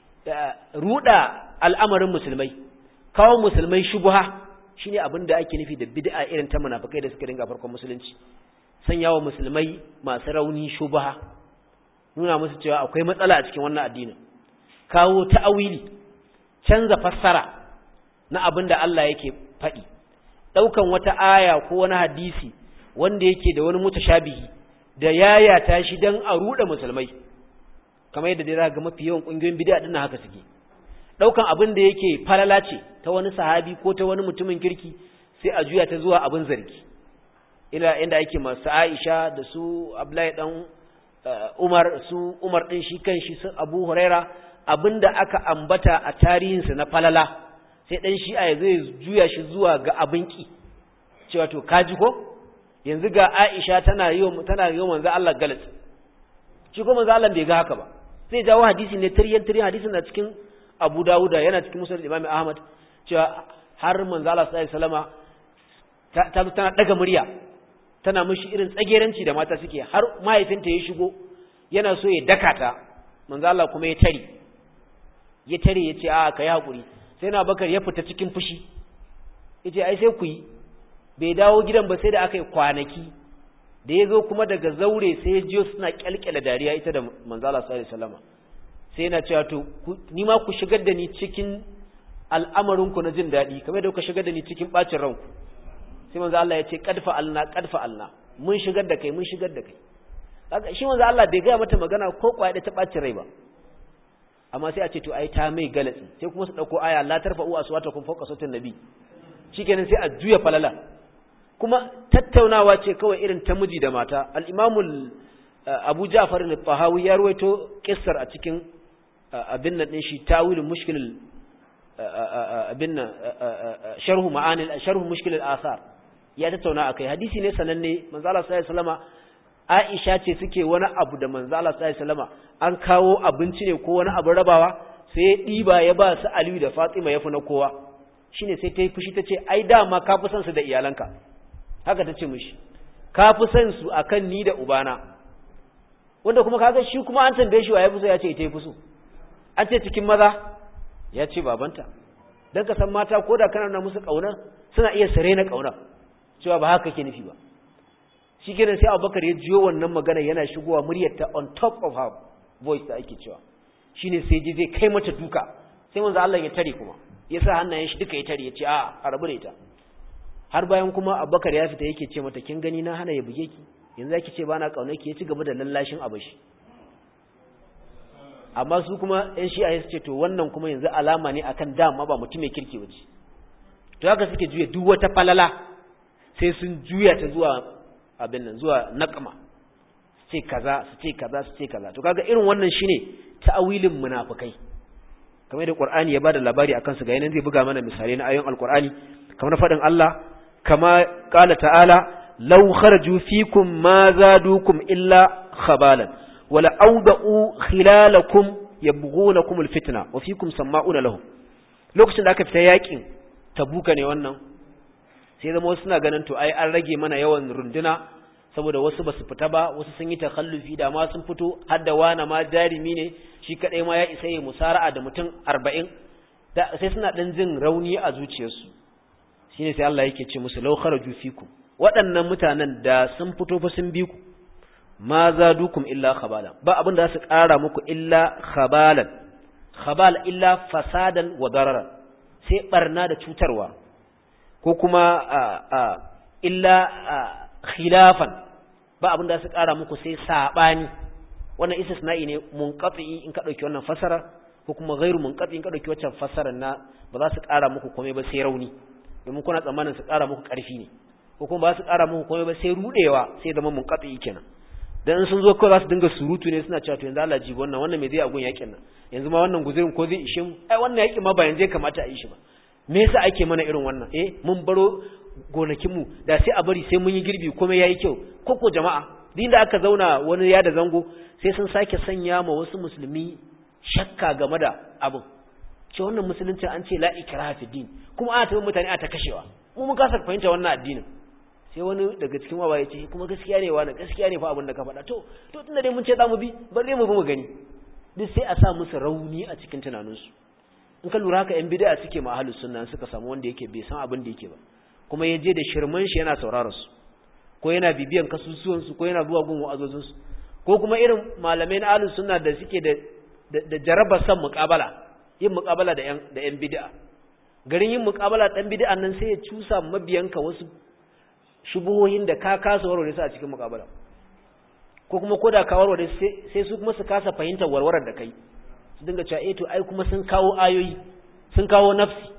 ruda al'amarin musulmai kawo musulmai shubha shine abin da ake nufi da bid'a irin ta munafikai da suka dinga farkon musulunci sanyawa musulmai masu rauni shubha nuna musu cewa akwai matsala a cikin wannan addinin kawo ta'awili canza fassara na abin da Allah yake faɗi ɗaukan wata aya ko wani hadisi wanda yake da wani mutashabihi da yayata shi dan a ruɗe musulmai kamar yadda dai ga mafi yawan ƙungiyoyin bid'a din haka suke ɗaukan abin da yake falala ce ta wani sahabi ko ta wani mutumin kirki sai a juya ta zuwa abin zargi ina inda ake masu Aisha da su Abdullahi dan Umar su Umar din shi kan shi su Abu Huraira abinda aka ambata a tarihinsa na falala sai dan shi a zai juya shi zuwa ga abin ki cewa to kaji ko yanzu ga Aisha tana yi tana yi manzo Allah galat shi ko manzo Allah bai ga haka ba sai jawo hadisi ne tiryan tiryan hadisin na cikin Abu Dawuda yana cikin Musnad Imam Ahmad cewa har manzo Allah sallallahu alaihi wasallama ta tana daga murya tana mishi irin tsageranci da mata suke har mahaifinta ya shigo yana so ya daka ta manzo Allah kuma ya tare ya tare ya ce a kai hakuri sai na bakar ya fita cikin fushi yace ai sai ku yi bai dawo gidan ba sai da aka yi kwanaki da ya zo kuma daga zaure sai ya jiyo suna kyalkyala dariya ita da manzo Allah sallallahu alaihi wasallam sai yana cewa to ni ma ku shigar da ni cikin al'amarin ku na jin daɗi kamar da kuka shigar da ni cikin bacin ranku sai manzo Allah ya ce qad fa'alna qad fa'alna mun shigar da kai mun shigar da kai kaga shi manzo Allah bai ga mata magana ko kwaya da ta bacin rai ba amma sai a ce to ai ta mai galatsi sai kuma su dauko aya la tarfa'u aswatakum fawqa sautin nabi shikenan sai a juya falala kuma tattaunawa ce kawai irin ta miji da mata al-imamu Abu Ja'far al-Tahawi ya ruwaito kissar a cikin abin nan din shi tawilul mushkil abin nan sharhu ma'anil sharhu mushkil al-athar ya tattauna akai hadisi ne sananne manzo Allah sallallahu alaihi wasallama Aisha ce suke wani abu da manzo Allah sallallahu alaihi wasallama an kawo abinci ne ko wani abu rabawa sai ya diba ya ba su Aliyu da Fatima ya fi na kowa shine sai ta yi fushi ta ce ai dama ka fi son su da iyalanka haka ta ce mishi ka fi son su akan ni da ubana wanda kuma kaga shi kuma an tambaye shi wa ya fi so ya ce ita ya fi so an ce cikin maza ya ce babanta don ka san mata ko da kana musu ƙauna suna iya sare na ƙauna cewa ba haka ke nufi ba shi kenan sai abubakar ya jiyo wannan magana yana shigowa muryarta on top of her voice da ake cewa shine sai ji zai kai mata duka sai manzo Allah ya tare kuma ya sa hannayen shi duka ya tare ya ce a a rabu da ita har bayan kuma abubakar ya fita yake ce mata kin gani na hana ya buge ki yanzu zaki ce bana kauna ki ya ci gaba da lallashin abashi amma su kuma ɗan shi'a su ce to wannan kuma yanzu alama ne akan dama ba mutum mai kirki wace to haka suke juya duk wata falala sai sun juya ta zuwa abin nan zuwa naqma su ce kaza su ce kaza su ce kaza to kaga irin wannan shine ta'awilin munafikai kamar da Qur'ani ya bada labari akan su ga yanan zai buga mana misalai na ayoyin Al-Qur'ani kamar fadin Allah kama qala ta'ala law kharaju fikum ma zadukum illa khabalan wala awda'u khilalakum yabghunakum alfitna wa fikum sama'una lahum lokacin da aka fita yakin tabuka ne wannan sai zama wasu suna ganin to ai an rage mana yawan runduna saboda wasu basu fita ba wasu sun yi takhallufi da ma sun fito har da wani ma jarimi ne shi kadai ma ya isa yi musara'a da mutum 40 sai suna dan jin rauni a zuciyarsu shine sai Allah yake ce musu law kharaju fikum waɗannan mutanen da sun fito fa sun bi ku ma zadukum illa khabala ba abin da za su ƙara muku illa khabalan khabal illa fasadan wa dararan sai barna da cutarwa ko kuma illa khilafan ba abin da za su ƙara muku sai sabani wannan istisna'i ne munqati in ka dauki wannan fasara ko kuma ghairu munqati in ka dauki waccan fasarar na ba za su ƙara muku komai ba sai rauni domin kuna tsammanin su ƙara muku ƙarfi ne ko kuma ba su ƙara muku komai ba sai rudewa sai zama munqati kenan dan in sun zo kawai za su dinga surutu ne suna cewa to yanzu Allah ji wannan wannan me zai agun yakin nan yanzu ma wannan guzurin ko zai ishe mu ai wannan yakin ma ba yanzu ya kamata a yi shi ba me yasa ake mana irin wannan eh mun baro gonakin mu da sai a bari sai mun yi girbi komai yayi kyau koko jama'a din da aka zauna wani ya da zango sai sun sake sanya ma wasu musulmi shakka game da abin ce wannan musulunci an ce la ikraha fi din kuma ana tabbata mutane a ta kashewa mu mun kasa fahimta wannan addinin sai wani daga cikin wawa ya ce kuma gaskiya ne wani gaskiya ne fa abin da ka faɗa to to tunda dai mun ce za mu bi bari mu bi mu gani duk sai a sa musu rauni a cikin tunaninsu in ka lura haka yan bid'a suke ma ahlus sunna suka samu wanda yake bai san abin da yake ba kuma ya je da shirman shi yana sauraron su ko yana bibiyan kasusuwan su ko yana zuwa gun wa'azozin su ko kuma irin malamai na ahlus sunna da suke da da jaraba san muqabala yin muqabala da yan da yan bid'a garin yin muqabala dan bid'an nan sai ya cusa mabiyanka wasu shubuhohin da ka kasa warware su a cikin mukabala ko kuma koda ka warware sai su kuma su kasa fahimtar warwarar da kai su dinga cewa eh to ai kuma sun kawo ayoyi sun kawo nafsi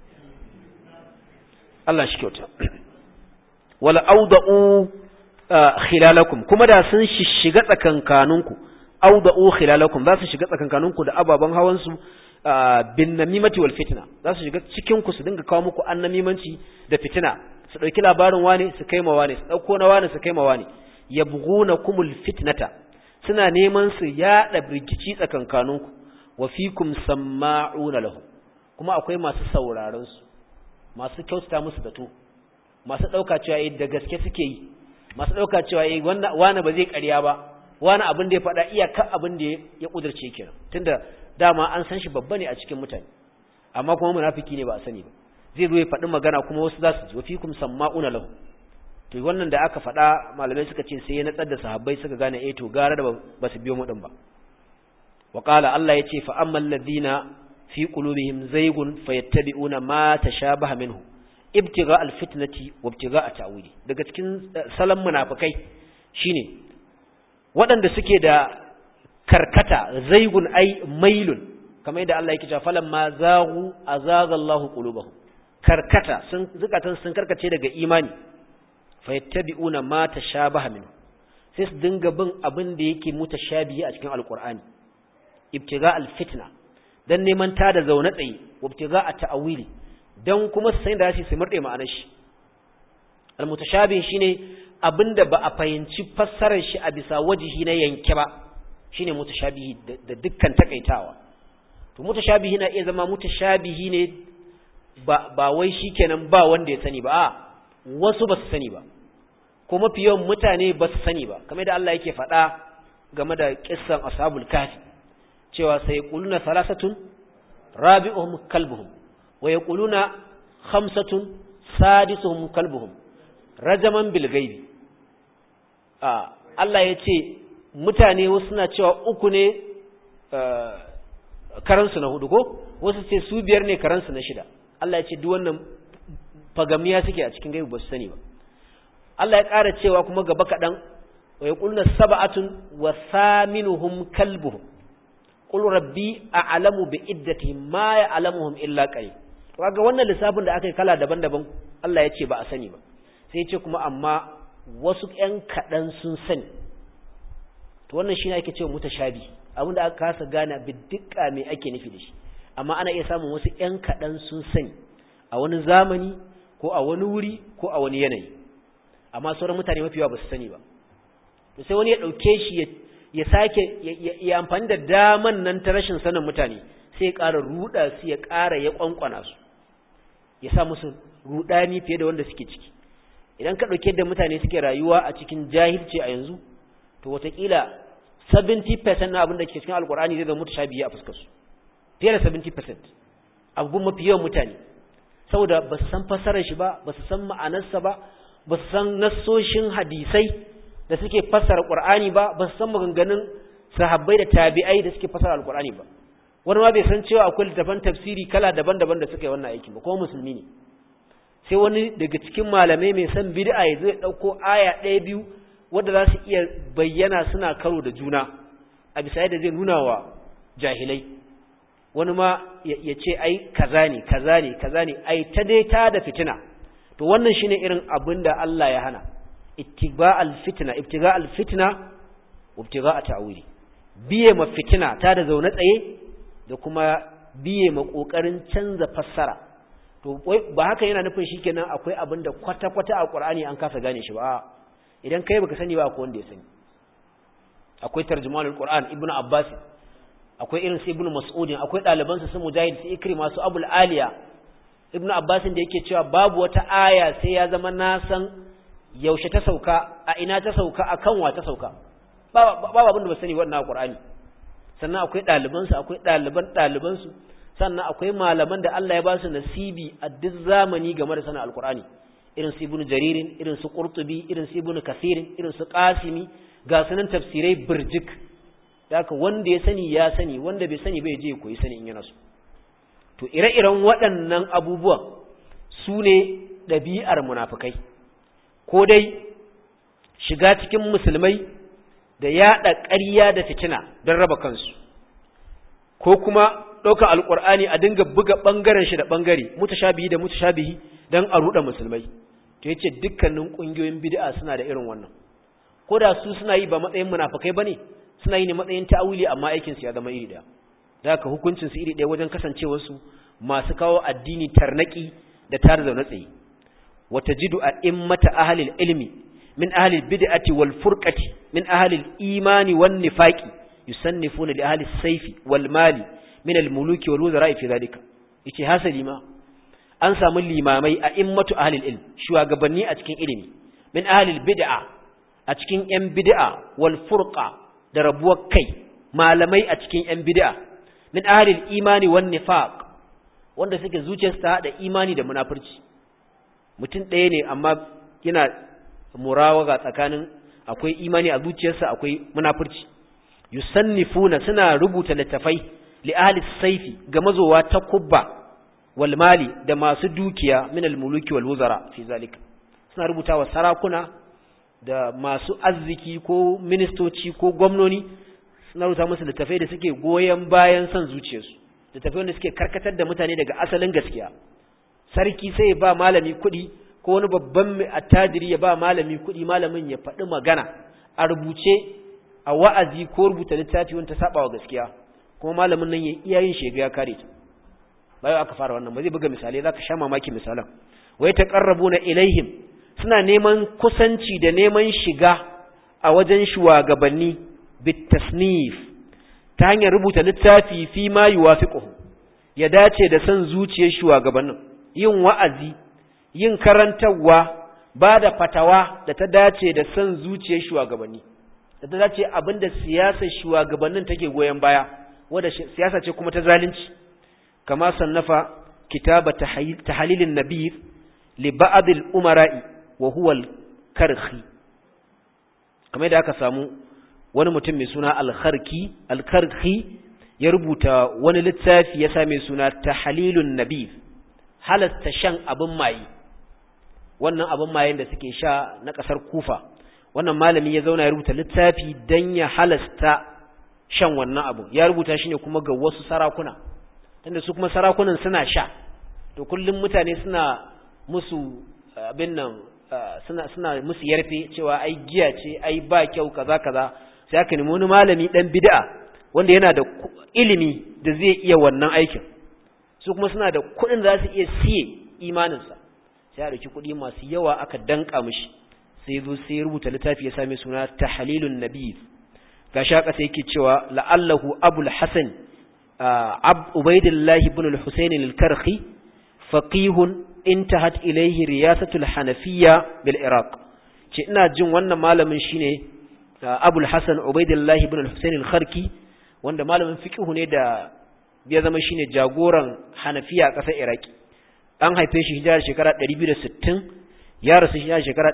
Allah shi kyauta wala auda'u khilalakum kuma da sun shiga tsakankaninku auda'u khilalakum za su shiga tsakankaninku da ababan hawan su bin namimati wal fitna za su shiga cikin ku su dinga kawo muku annamimanci da fitina su ɗauki labarin wane su kai ma wane su ɗauko na wane su kai ma wane ya buguna kumul fitnata suna neman su yaɗa rikici tsakankaninku wa fikum samma'una lahu kuma akwai masu sauraron su masu kyautata musu zato masu ɗauka cewa eh da gaske suke yi masu ɗauka cewa eh wani ba zai ƙarya ba wani abin da ya faɗa iyaka abin da ya ƙudurce kenan tunda dama an san shi babba ne a cikin mutane amma kuma munafiki ne ba a sani ba zai zo ya faɗi magana kuma wasu za su ji wafikum samma'una lahu to wannan da aka faɗa malamai suka ce sai ya natsar da sahabbai suka gane eh to gara da ba su biyo mu din ba wa qala Allah yace fa ammal ladina fi qulubihim zaygun fayattabi'una ma tashabaha minhu ibtigha alfitnati wa ibtigha ta'wili daga cikin salan munafikai shine waɗanda suke da karkata zaygun ai mailun kamar yadda Allah yake cewa falamma zaghu azaga Allahu qulubahum karkata sun zukatan sun karkace daga imani fayattabi'una ma tashabaha minhu sai su dinga bin abin da yake mutashabihi a cikin alqur'ani ibtiga alfitna dan neman ta da zaune tsaye ibtiga at-ta'wili dan kuma su san da shi su murde ma'anar shi almutashabih shine abinda ba a fahimci fassarar shi a bisa wajihi na yanke ba shine mutashabihi da dukkan takaitawa to mutashabihi na iya zama mutashabihi ne ba ba wai shikenan ba wanda ya sani ba a wasu ba su sani ba ko mafi yawan mutane ba su sani ba kamar da Allah yake faɗa game da kissan ashabul kafi cewa sai quluna salasatun rabi'uhum kalbuhum wa yaquluna khamsatun sadisuhum kalbuhum rajaman bil ghaibi a Allah yace mutane wasu suna cewa uku ne karansu na hudu ko wasu ce su biyar ne karansu na shida Allah yace duk wannan fagamiya suke a cikin gaibi ba su sani ba Allah ya ƙara cewa kuma gaba kaɗan wa yaquluna sab'atun wa thaminuhum kalbuhum qul rabbi a'lamu bi iddatihim ma ya'lamuhum illa qalil kaga wannan lissafin da aka yi kala daban-daban Allah ya ce ba a sani ba sai ya ce kuma amma wasu ƴan kaɗan sun sani to wannan shine ake cewa mutashabi abin da aka kasa gane biddiqa me ake nufi da shi amma ana iya samun wasu ƴan kaɗan sun sani a wani zamani ko a wani wuri ko a wani yanayi amma sauran mutane mafi yawa ba su sani ba to sai wani ya ɗauke shi ya sake ya amfani da daman nan ta rashin sanin mutane sai ya ƙara ruɗa su ya ƙara ya ƙwanƙwana su ya sa musu ruɗani fiye da wanda suke ciki idan ka ɗauke da mutane suke rayuwa a cikin jahilci a yanzu to wataƙila 70% na abin da ke cikin alƙur'ani zai zama mutashabihi a fuskar su fiye da 70% abubuwan mafi yawan mutane saboda ba su san fassarar shi ba ba su san ma'anarsa ba ba su san nassoshin hadisai da suke fassara Qur'ani ba ba su san maganganun sahabbai da tabi'ai da suke fassara Al-Qur'ani ba wani ma bai san cewa akwai littafan tafsiri kala daban-daban da suka yi wannan aikin ba kuma musulmi ne sai wani daga cikin malamai mai san bid'a ya zai dauko aya ɗaya biyu wanda za su iya bayyana suna karo da juna a bisa yadda zai nuna wa jahilai wani ma ya ce ai kaza ne kaza ne kaza ne ai ta dai ta da fitina to wannan shine irin abin da Allah ya hana ittiba alfitna ibtiga alfitna ibtiga ta'wili biye ma fitina ta da zaune tsaye da kuma biye ma kokarin canza fassara to ba haka yana nufin shikenan akwai abin da kwata kwata a Qur'ani an kasa gane shi ba idan kai baka sani ba akwai wanda ya sani akwai tarjumanul Qur'an ibnu Abbas akwai irin su ibnu Mas'ud akwai ɗaliban su Mujahid su Ikrima su Abul Aliya ibnu abbasin da yake cewa babu wata aya sai ya zama na san yaushe ta sauka a ina ta sauka a kan wa ta sauka babu abin da ba sani wannan qur'ani sannan akwai ɗalibansu akwai ɗaliban ɗalibansu sannan akwai malaman da Allah ya ba su nasibi a duk zamani game da sanin alqur'ani irin su ibnu jaririn irin su qurtubi irin su ibnu kasirin irin su qasimi ga sunan tafsirai birjik da haka wanda ya sani ya sani wanda bai sani bai je koyi sani in yana so to ire-iren waɗannan abubuwan su ne ɗabi'ar munafukai ko dai shiga cikin musulmai da yaɗa ƙarya da fitina don raba kansu ko kuma ɗaukar alƙur'ani a dinga buga ɓangaren shi da ɓangare mutashabihi da mutashabihi don a ruɗa musulmai to yace dukkanin ƙungiyoyin bid'a suna da irin wannan ko da su suna yi ba matsayin munafukai bane suna yi ne matsayin ta'awili amma aikin su ya zama iri ɗaya da haka hukuncin su iri ɗaya wajen kasancewar su masu kawo addini tarnaki da tar zaune tsaye wa tajidu a immata ahlil ilmi min ahlil bid'ati wal furqati min ahlil imani wan nifaqi yusannifuna li ahli sayfi wal mali min al muluki wal wuzara fi zalika yace hasali ma an samu limamai a immatu ahlil ilm shugabanni a cikin ilimi min ahlil bid'a a cikin yan bid'a wal furqa da rabuwar kai malamai a cikin yan bid'a min ahlil imani wan nifaq wanda suke zuciyarsu ta hada imani da munafurci mutum ɗaya ne amma yana murawaga tsakanin akwai imani a zuciyarsa akwai munafurci yusannifuna suna rubuta littafai li ahli saifi ga mazowa ta kubba wal mali da masu dukiya min al muluki wal wuzara fi zalika suna rubutawa sarakuna da masu arziki ko ministoci ko gwamnoni suna rubuta musu littafai da suke goyen bayan son zuciyarsu littafai wanda suke karkatar da mutane daga asalin gaskiya sarki sai ya ba malami kuɗi ko wani babban attajiri ya ba malami kuɗi malamin ya faɗi magana a rubuce a wa'azi ko rubuta littafi wanda ta saba wa gaskiya kuma malamin nan ya iya yin shega ya kare ta bayan aka fara wannan ba zai buga misalai zaka sha mamaki misalan wai taqarrabuna ilaihim suna neman kusanci da neman shiga a wajen shugabanni bitasnif ta hanyar rubuta littafi fi ma yuwafiquhu ya dace da san zuciyar shugabannin yin wa'azi yin karantarwa ba da fatawa da ta dace da san zuciyar shugabanni da ta dace abinda siyasar shugabannin take goyen baya wadda siyasa ce kuma ta zalunci kama sannafa kitaba tahlilin nabir li ba'd al-umara'i wa huwa al-karhi kamar da aka samu wani mutum mai suna al-kharki al-karhi ya rubuta wani littafi ya same suna tahlilun nabir halasta shan abin maye wannan abin mayen da suke sha na kasar kufa wannan malami ya zauna ya rubuta littafi dan ya halasta shan wannan abu ya rubuta shi ne kuma ga wasu sarakuna tunda su kuma sarakunan suna sha to kullum mutane suna musu abin nan suna suna musu yarfe cewa ai giya ce ai ba kyau kaza kaza sai aka nemi wani malami dan bid'a wanda yana da ilimi da zai iya wannan aikin su kuma suna da kuɗin da za su iya siye imaninsa sai a ɗauki kuɗi masu yawa aka danka mishi sai zo sai rubuta littafi ya same suna tahlilun nabiy gashi haka sai yake cewa la'allahu abul hasan ab ubaidillah ibn al-husayn al-karhi faqihun intahat ilayhi riyasatul hanafiyya bil iraq ce ina jin wannan malamin shine abul hasan ubaidillah ibn al-husayn al-kharki wanda malamin fiqh ne da ya zama shine jagoran hanafiya a ƙasar iraki an haife shi hijirar shekara 260 ya rasu hijirar shekara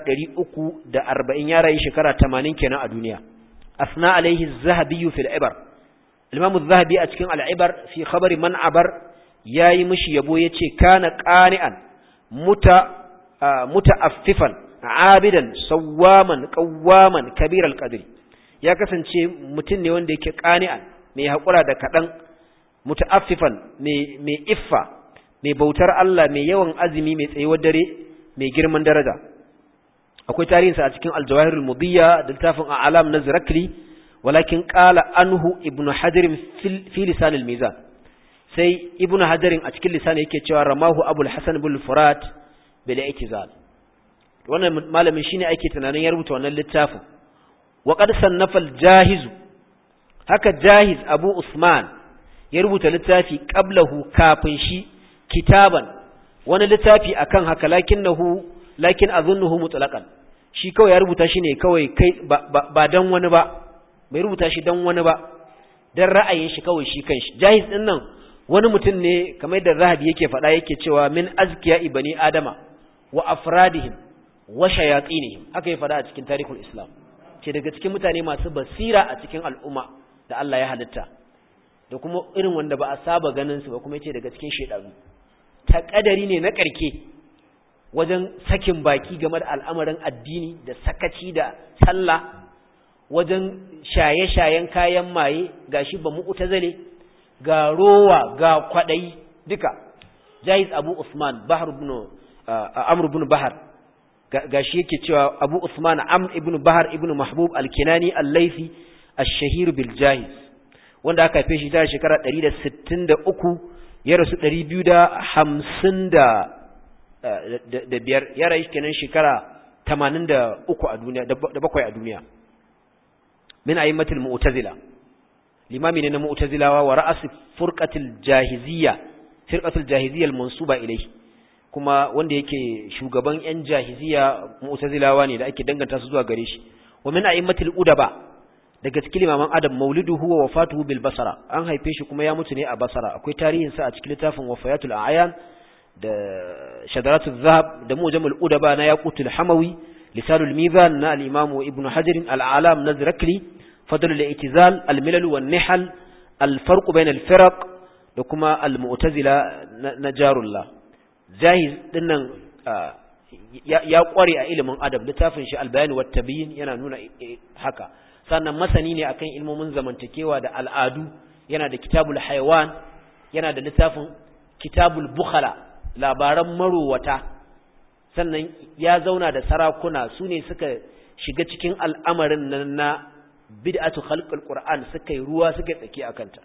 340 ya rayu shekara 80 kenan a duniya asna alaihi zahabi fil ibar al-imam az-zahabi a cikin al-ibar fi khabari man abar yayi mishi yabo yace kana qani'an muta muta'affifan abidan sawwaman qawwaman kabir al-qadri ya kasance mutum ne wanda yake qani'an mai hakura da kadan muta'affifan mai mai iffa mai bautar Allah mai yawan azumi mai tsayuwar dare mai girman daraja akwai tarihinsa a cikin aljawahirul mudiyya da littafin a'lam na zirakli walakin qala anhu ibnu hajar fi lisan al-mizan sai ibnu hajar a cikin lisan yake cewa ramahu abul hasan bil furat bil i'tizal wannan malamin shine ake tunanin ya rubuta wannan littafin wa qad sannafa al-jahiz haka jahiz abu usman ya rubuta littafi qablahu kafin shi kitaban wani littafi akan haka lakinnahu lakin azunnuhu mutlaqan shi kawai ya rubuta shi ne kawai kai ba dan wani ba bai rubuta shi dan wani ba dan ra'ayin shi kawai shi kanshi jahiz din nan wani mutum ne kamar da zahabi yake faɗa yake cewa min azkiya ibani adama wa afradihim wa shayatinihim haka ya faɗa a cikin tarihul islam ce daga cikin mutane masu basira a cikin al'umma da Allah ya halitta da kuma irin wanda ba a saba ganin su ba kuma yace daga cikin shedanu ta kadari ne na karke wajen sakin baki game da al'amarin addini da sakaci da sallah wajen shaye-shayen kayan maye gashi ba mu'tazale ga rowa ga kwadai duka Jaiz Abu Usman Bahr ibn Amr ibn Bahr gashi yake cewa Abu Usman Amr ibn Bahr ibn Mahbub al-Kinani al-Laythi ash-shahir bil Jaiz wanda aka haife shi ta shekara 163 ya rasu 250 da biyar ya rayu kenan shekara 83 a duniya da bakwai a duniya min a'immatil mu'tazila limami ne na mu'tazilawa wa ra'as furqatil jahiziyya firqatul jahiziyya al-mansuba ilayhi kuma wanda yake shugaban yan jahiziyya mu'tazilawa ne da ake danganta su zuwa gare shi wa min a'immatil udaba daga cikin limaman adam mauliduhu wa wafatuhu bil basara an haife shi kuma ya mutu ne a basara akwai tarihin sa a cikin littafin wafayatul a'yan da shadaratul zahab da mujamul udaba na yaqutul hamawi lisanul mizan na al-imam ibn hajar al-alam na zirakli fadl al-i'tizal al-milal wan nihal al-farq bain al-firaq da kuma al-mu'tazila na jarullah jahiz dinnan ya kware a ilimin adab littafin shi al-bayan wat tabyin yana nuna haka sannan masani ne akan ilmomin zamantakewa da al'adu yana da kitabul haiwan yana da littafin kitabul bukhala labaran marowata sannan ya zauna da sarakuna su ne suka shiga cikin al'amarin nan na bid'atu khalqul qur'an suka yi ruwa suka tsaki akanta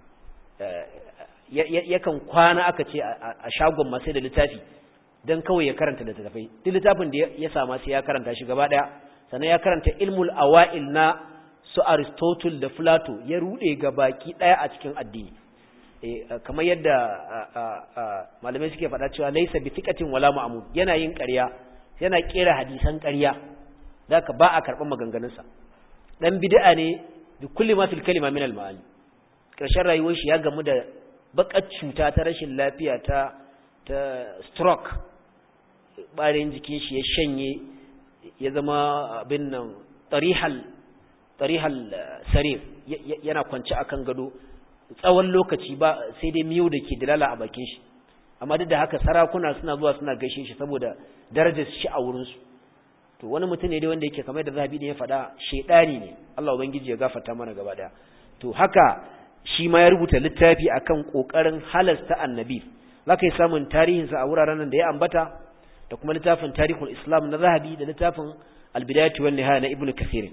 yakan kwana aka ce a shagon masai da littafi dan kawai ya karanta littafai duk littafin da ya sama sai ya karanta shi gaba daya sannan ya karanta ilmul awa'il na su Aristotle da Plato ya rude ga baki daya a cikin addini kamar yadda malamai suke faɗa cewa laisa bi tiqatin wala ma'mud yana yin ƙarya yana kera hadisan ƙarya zaka ba a karɓar maganganunsa dan bid'a ne bi kulli ma fil kalima min al ma'ani karshen rayuwar shi ya gamu da bakar cuta ta rashin lafiya ta ta stroke barin jikin shi ya shanye ya zama abin nan tarihal tarihal sarir yana kwance akan gado tsawon lokaci ba sai dai miyo da ke dalala a bakin shi amma duk da haka sarakuna suna zuwa suna gaishe shi saboda darajar shi a wurinsu to wani mutum ne dai wanda yake kamar da zahabi ne ya faɗa shedani ne Allah ubangiji ya gafarta mana gaba daya to haka shi ma ya rubuta littafi akan kokarin halasta annabi zaka yi samun tarihin sa a wuraren nan da ya ambata da kuma littafin tarihul islam na zahabi da littafin al-bidayatu wan nihaya na ibnu kathir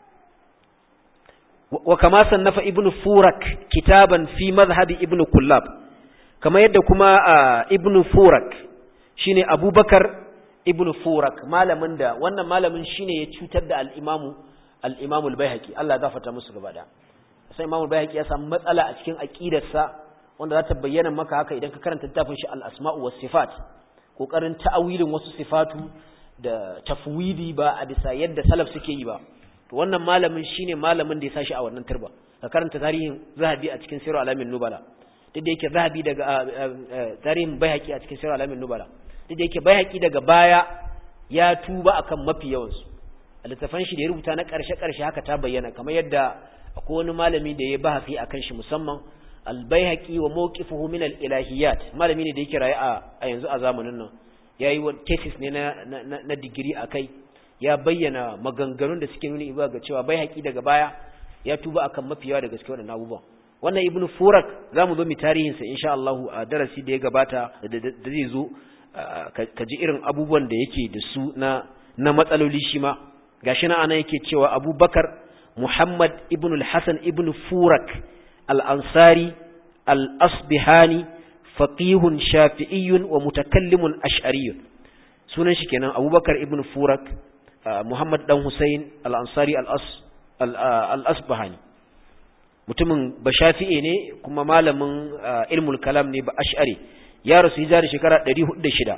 wa kama sannafa ibnu furak kitaban fi madhhabi ibnu kullab kamar yadda kuma ibnu furak shine abubakar ibnu furak malamin da wannan malamin shine ya cutar da al-imamu al-imamu al-baihaqi Allah ya gafarta musu gaba da sai imamu al-baihaqi ya samu matsala a cikin aqidarsa wanda za ta bayyana maka haka idan ka karanta littafin shi al-asma'u was sifat kokarin ta'awilin wasu sifatu da tafwidi ba a bisa yadda salaf suke yi ba to wannan malamin shine malamin da ya sashi a wannan turba ka karanta tarihin zahabi a cikin sirru alamin nubala duk da yake zahabi daga tarihin baihaqi a cikin sirru alamin nubala duk da yake baihaqi daga baya ya tuba akan mafi yawan su a littafan shi da ya rubuta na karshe karshe haka ta bayyana kamar yadda akwai wani malami da ya bahasi akan shi musamman al-baihaqi wa mawqifuhu min al-ilahiyat malami ne da yake raye a yanzu a zamanin nan yayi wani thesis ne na na, na digiri akai ya bayyana maganganun da suke nuni iba ga cewa baihaqi daga baya ya tuba akan mafi yawa da gaske wannan abubuwan wannan ibnu furak zamu zo mu tarihin sa insha Allah a darasi da ya gabata da zai zo ka ji irin abubuwan da yake da su na na matsaloli shi ma gashi na ana yake cewa Abubakar Muhammad ibn al-Hasan ibn Furak al-Ansari al-Asbihani faqihun shafi'iyyun wa mutakallimun ash'ariyyun sunan shi kenan Abubakar ibn Furak Muhammad dan Hussein al-Ansari al-Asbahani mutumin ba shafi'e ne kuma malamin ilmul kalam ne ba ash'ari ya rasu hijira shekara 406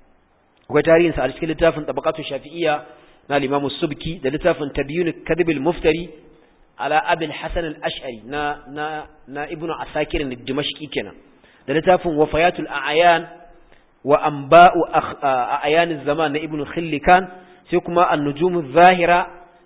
akwai tarihinsa a cikin littafin tabaqatu shafi'iyya na al-Imam subki da littafin tabyun kadhib al-muftari ala abi al-hasan al-ash'ari na na na ibnu asakir al-dimashqi kenan da littafin wafayatul a'yan wa anba'u a'yan az-zaman na ibnu khillikan sai kuma an-nujum adh-dhahira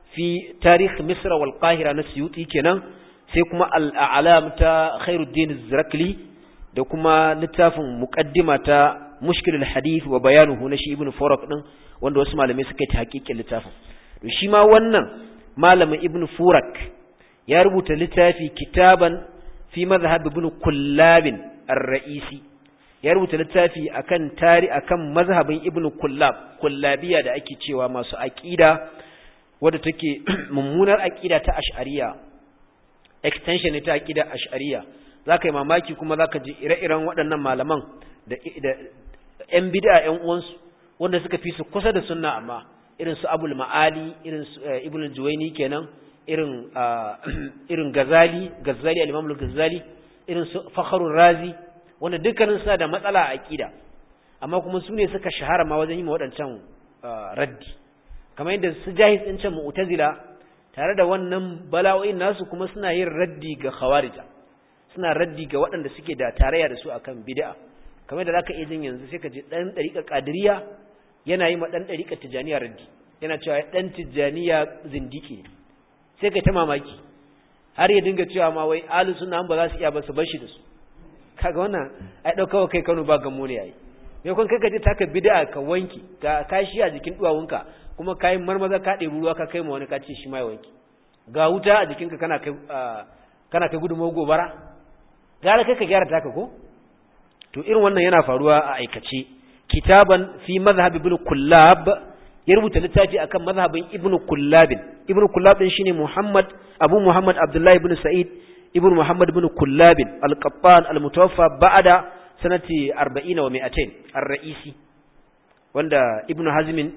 fi tarikh misr wal qahira na suyuti kenan sai kuma al-a'lam ta khairuddin az-zarakli da kuma littafin muqaddima ta mushkilul hadith wa bayanuhu na shi ibnu furak din wanda wasu malamai suka yi hakikin littafin to shi ma wannan malamin ibnu furak ya rubuta littafi kitaban fi madhhab ibn kullab ar-ra'isi ya rubuta littafi akan tari akan mazhabin ibn kullab kullabiya da ake cewa masu aqida wadda take mummunar aqida ta ash'ariya extension ne ta aqida ash'ariya zaka yi mamaki kuma zaka ji ire-iren waɗannan malaman da da ƴan bid'a ƴan uwansu wanda suka fi su kusa da sunna amma irin su abul ma'ali irin su ibn juwayni kenan irin irin gazali gazali al-imam al-gazali irin su fakhrur razi wanda dukkanin suna da matsala a aqida amma kuma su ne suka shahara ma wajen yi ma waɗancan raddi kamar yadda su jahis din can mu'tazila tare da wannan bala'o'in nasu kuma suna yin raddi ga khawarija suna raddi ga waɗanda suke da tarayya da su akan bid'a kamar da zaka iya jin yanzu sai ka ji dan dariƙa qadiriyya yana yi ma dan dariƙa tijaniya raddi yana cewa dan tijaniya zindiki sai kai ta mamaki har ya dinga cewa ma wai ahlus sunna ba za su iya ba su bar shi da su kaga wannan ai dauka kai Kano ba gamo ne yayi me kun kai ka je taka bid'a ka wanki ka kashi a jikin duwawunka kuma kai marmaza ka ɗebi ruwa ka kai ma wani ka ce shi ma ya wanki ga wuta a jikinka kana kai kana kai gudunmawar gobara gara kai ka gyara taka ko to irin wannan yana faruwa a aikace kitaban fi mazhab ibn kullab ya rubuta littafi akan mazhabin ibn kullab ibn kullab din shine muhammad abu muhammad abdullah ibn sa'id ibn muhammad ibn kullab al-qattan al-mutawaffa ba'da sanati 40 wa 200 ar-ra'isi wanda ibn hazm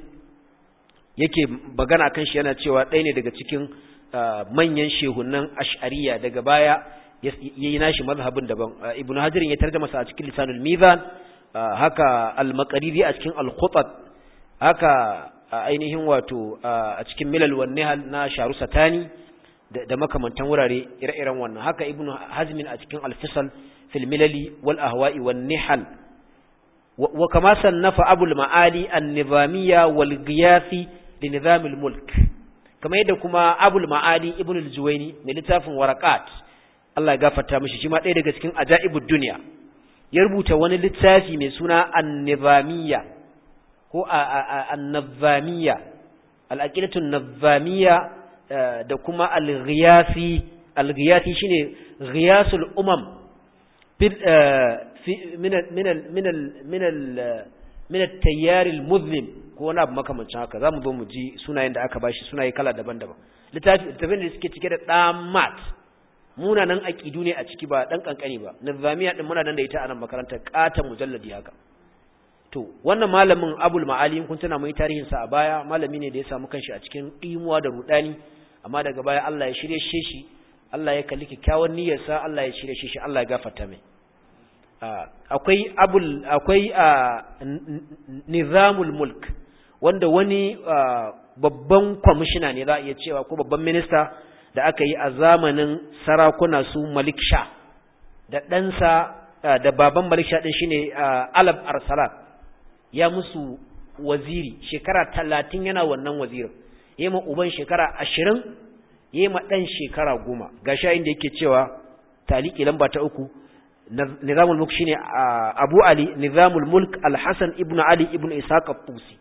yake bagana akan shi yana cewa ɗaya ne daga cikin manyan shehunan ash'ariya daga baya yayi nashi mazhabin daban ibn hajar ya tarjama sa a cikin lisanul mizan haka al-maqridi a cikin al-khutat haka ainihin wato a cikin milal wan nihal na sharu satani da makamantan wurare ire-iren wannan haka ibnu hazmin a cikin al-fisal fil milali wal ahwa'i wan nihal wa kama sannafa abul ma'ali an-nizamiyya wal ghiyathi li nizam al-mulk kama yadda kuma abul ma'ali ibn al-juwayni mai littafin waraqat Allah ya gafarta mishi shi ma ɗaya daga cikin ajaibud dunya ya rubuta wani littafi mai suna an-nizamiyya ko an-nizamiyya al-aqidatu an-nizamiyya da kuma al-ghiyathi al-ghiyathi shine ghiyasul umam min min min min min at-tayyar al-muzlim ko wani abu makamancin haka zamu zo mu ji sunayen da aka bashi sunaye kala daban-daban littafi littafin da suke cike da damat munanan aqidu ne a ciki ba dan kankani ba nizamiya din muna nan da ita a nan makarantar katan mujalladi haka to wannan malamin abul ma'ali kun tana mai tarihin sa a baya malami ne da ya samu kanshi a cikin dimuwa da rudani amma daga baya Allah ya shirye shi Allah ya kalli kyakkyawan niyyarsa Allah ya shirye shi Allah ya gafarta mai akwai abul akwai nizamul mulk wanda wani babban kwamishina ne za a iya cewa ko babban minista da aka yi a zamanin sarakuna su malik sha da ɗansa da baban malik sha ɗin shine alab arsalat ya musu waziri shekara talatin yana wannan wazirin ya yi ma uban shekara ashirin ya yi ma ɗan shekara goma ga sha inda yake cewa taliki lamba ta uku nizamul mulk shine abu ali nizamul mulk alhassan ibn ali ibn ishaq at-tusi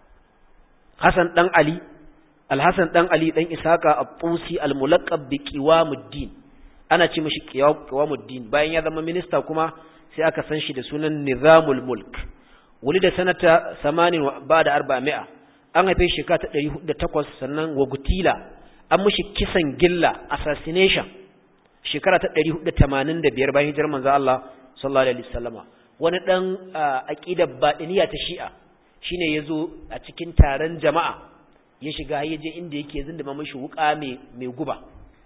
hassan dan ali alhassan dan ali dan ishaq at-tusi al-mulaqab bi qiwamuddin ana ce mishi qiwamuddin bayan ya zama minista kuma sai aka san shi da sunan nizamul mulk ولد سنة ثمان بعد أربعمائة an haife shekara ta ɗari da takwas sannan wagutila an mushi kisan gilla assassination shekara ta ɗari da tamanin da biyar bayan hijirar manzo Allah sallallahu alaihi wasallama wani ɗan aƙidar baɗiniya ta shi'a shine ya zo a cikin taron jama'a ya shiga ya je inda yake zindima mashi wuƙa mai guba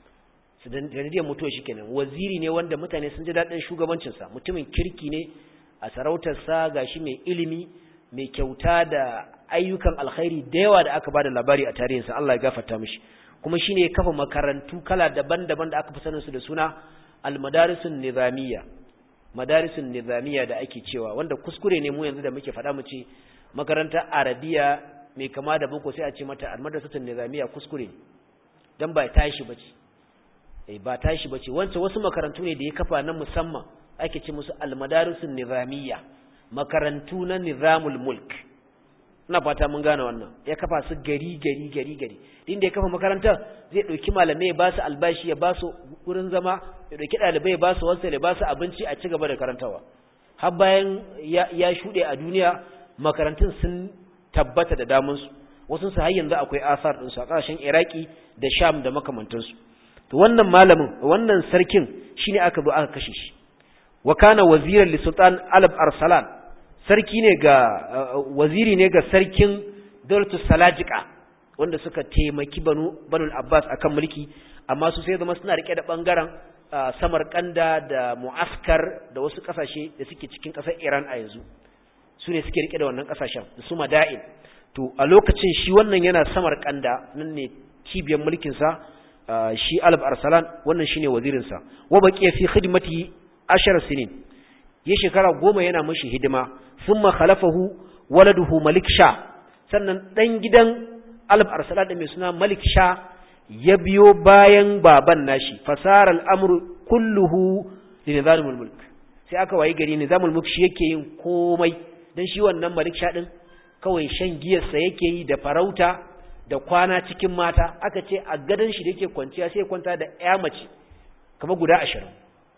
sanadiyar mutuwa shi kenan waziri ne wanda mutane sun ji daɗin shugabancinsa mutumin kirki ne a sarautarsa gashi mai ilimi mai kyauta da ayyukan alkhairi da yawa da aka bada labari a tarihinsa Allah ya gafarta mishi kuma shine ya kafa makarantu kala daban-daban da aka fi sanin su da suna al-madarisun nizamiyya madarisun nizamiyya da ake cewa wanda kuskure ne mu yanzu da muke faɗa mu ce makarantar arabiya mai kama da boko sai a ce mata al-madrasatun nizamiyya kuskure ne dan ba tashi bace eh ba tashi bace wancan wasu makarantu ne da ya kafa na musamman ake ce musu almadarisun nizamiyya makarantu na nizamul mulk ina fata mun gane wannan ya kafa su gari gari gari gari din da ya kafa makarantar zai dauki malamai ya ba su albashi ya ba su wurin zama ya dauki dalibai ya ba su wasu ya ba su abinci a ci gaba da karantawa har bayan ya, ya shude a duniya makarantun sun tabbata da damun su wasu su har yanzu akwai asar din su a kasashen Iraki da Sham da makamantansu to wannan malamin wannan sarkin shine aka zo aka kashe shi wa kana waziran li sultan alab arsalan sarki ne ga waziri ne ga sarkin dawlatus salajika wanda suka taimaki banu banul abbas akan mulki amma su sai zama suna rike da bangaren samarkanda da muaskar da wasu kasashe da suke cikin kasar iran a yanzu su ne suke rike da wannan kasashen da su mada'in to a lokacin shi wannan yana samarkanda nan ne cibiyar mulkin sa shi alab arsalan wannan shine wazirin sa wa baqiya fi khidmati ashar sinin ya shekara goma yana mashi hidima sun khalafahu waladuhu malik sha sannan ɗan gidan alif arsala da mai suna malik sha ya biyo bayan baban nashi fasara al'amuru kulluhu da nizamul mulk sai aka wayi gari nizamul mulk shi yake yin komai don shi wannan malik sha ɗin kawai shan giyarsa yake yi da farauta da kwana cikin mata aka ce a gadon shi da yake kwanciya sai kwanta da ya mace kamar guda ashirin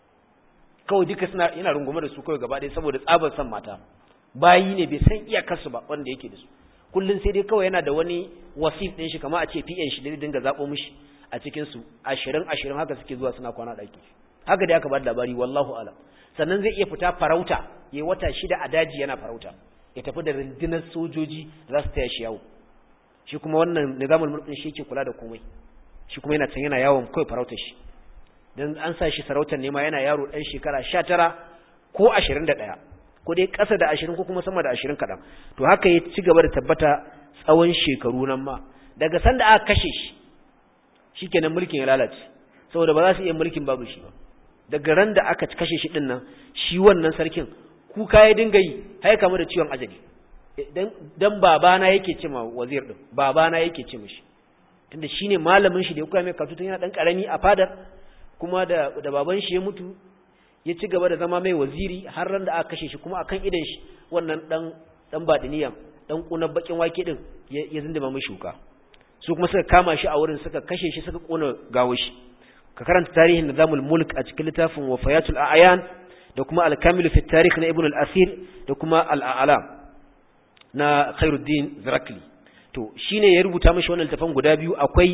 kawai duka suna yana rungume da su kawai gaba ɗaya saboda tsabar san mata bayi ne bai san iyakarsu ba wanda yake da su kullum sai dai kawai yana da wani wasif ɗin shi kama a ce PN shi da dinga zaɓo mishi a cikin su ashirin ashirin haka suke zuwa suna kwana ɗaki haka dai aka ba da labari wallahu alam sannan zai iya fita farauta ya wata shida a daji yana farauta ya tafi da rundunar sojoji za su taya shi yawo shi kuma wannan nizamul mulkin shi yake kula da komai shi kuma yana can yana yawon kawai farautar shi dan an sa shi sarautar nema yana yaro ɗan shekara sha tara ko ashirin da ɗaya ko dai ƙasa da ashirin ko kuma sama da ashirin kaɗan to haka ya ci gaba da tabbata tsawon shekaru nan ma daga sanda aka kashe shi shikenan mulkin ya lalace saboda ba za su iya mulkin babu shi ba daga ran da aka kashe shi din nan shi wannan sarkin kuka ya dinga yi har kama da ciwon ajali dan dan babana yake ce ma wazir din babana yake ce mishi tunda shine malamin shi da ya koya mai karatu tun yana dan karami a fadar kuma da da baban shi ya mutu ya ci gaba da zama mai waziri har ran da aka kashe shi kuma akan idan shi wannan dan dan badiniya dan kuna bakin wake din ya zindima mai shuka su kuma suka kama shi a wurin suka kashe shi suka kona gawo shi ka karanta tarihin nizamul mulk a cikin littafin wafayatul a'yan da kuma al-kamil fi tarikh na ibn al-asir da kuma al-a'lam na khairuddin zirakli to shine ya rubuta mishi wannan littafin guda biyu akwai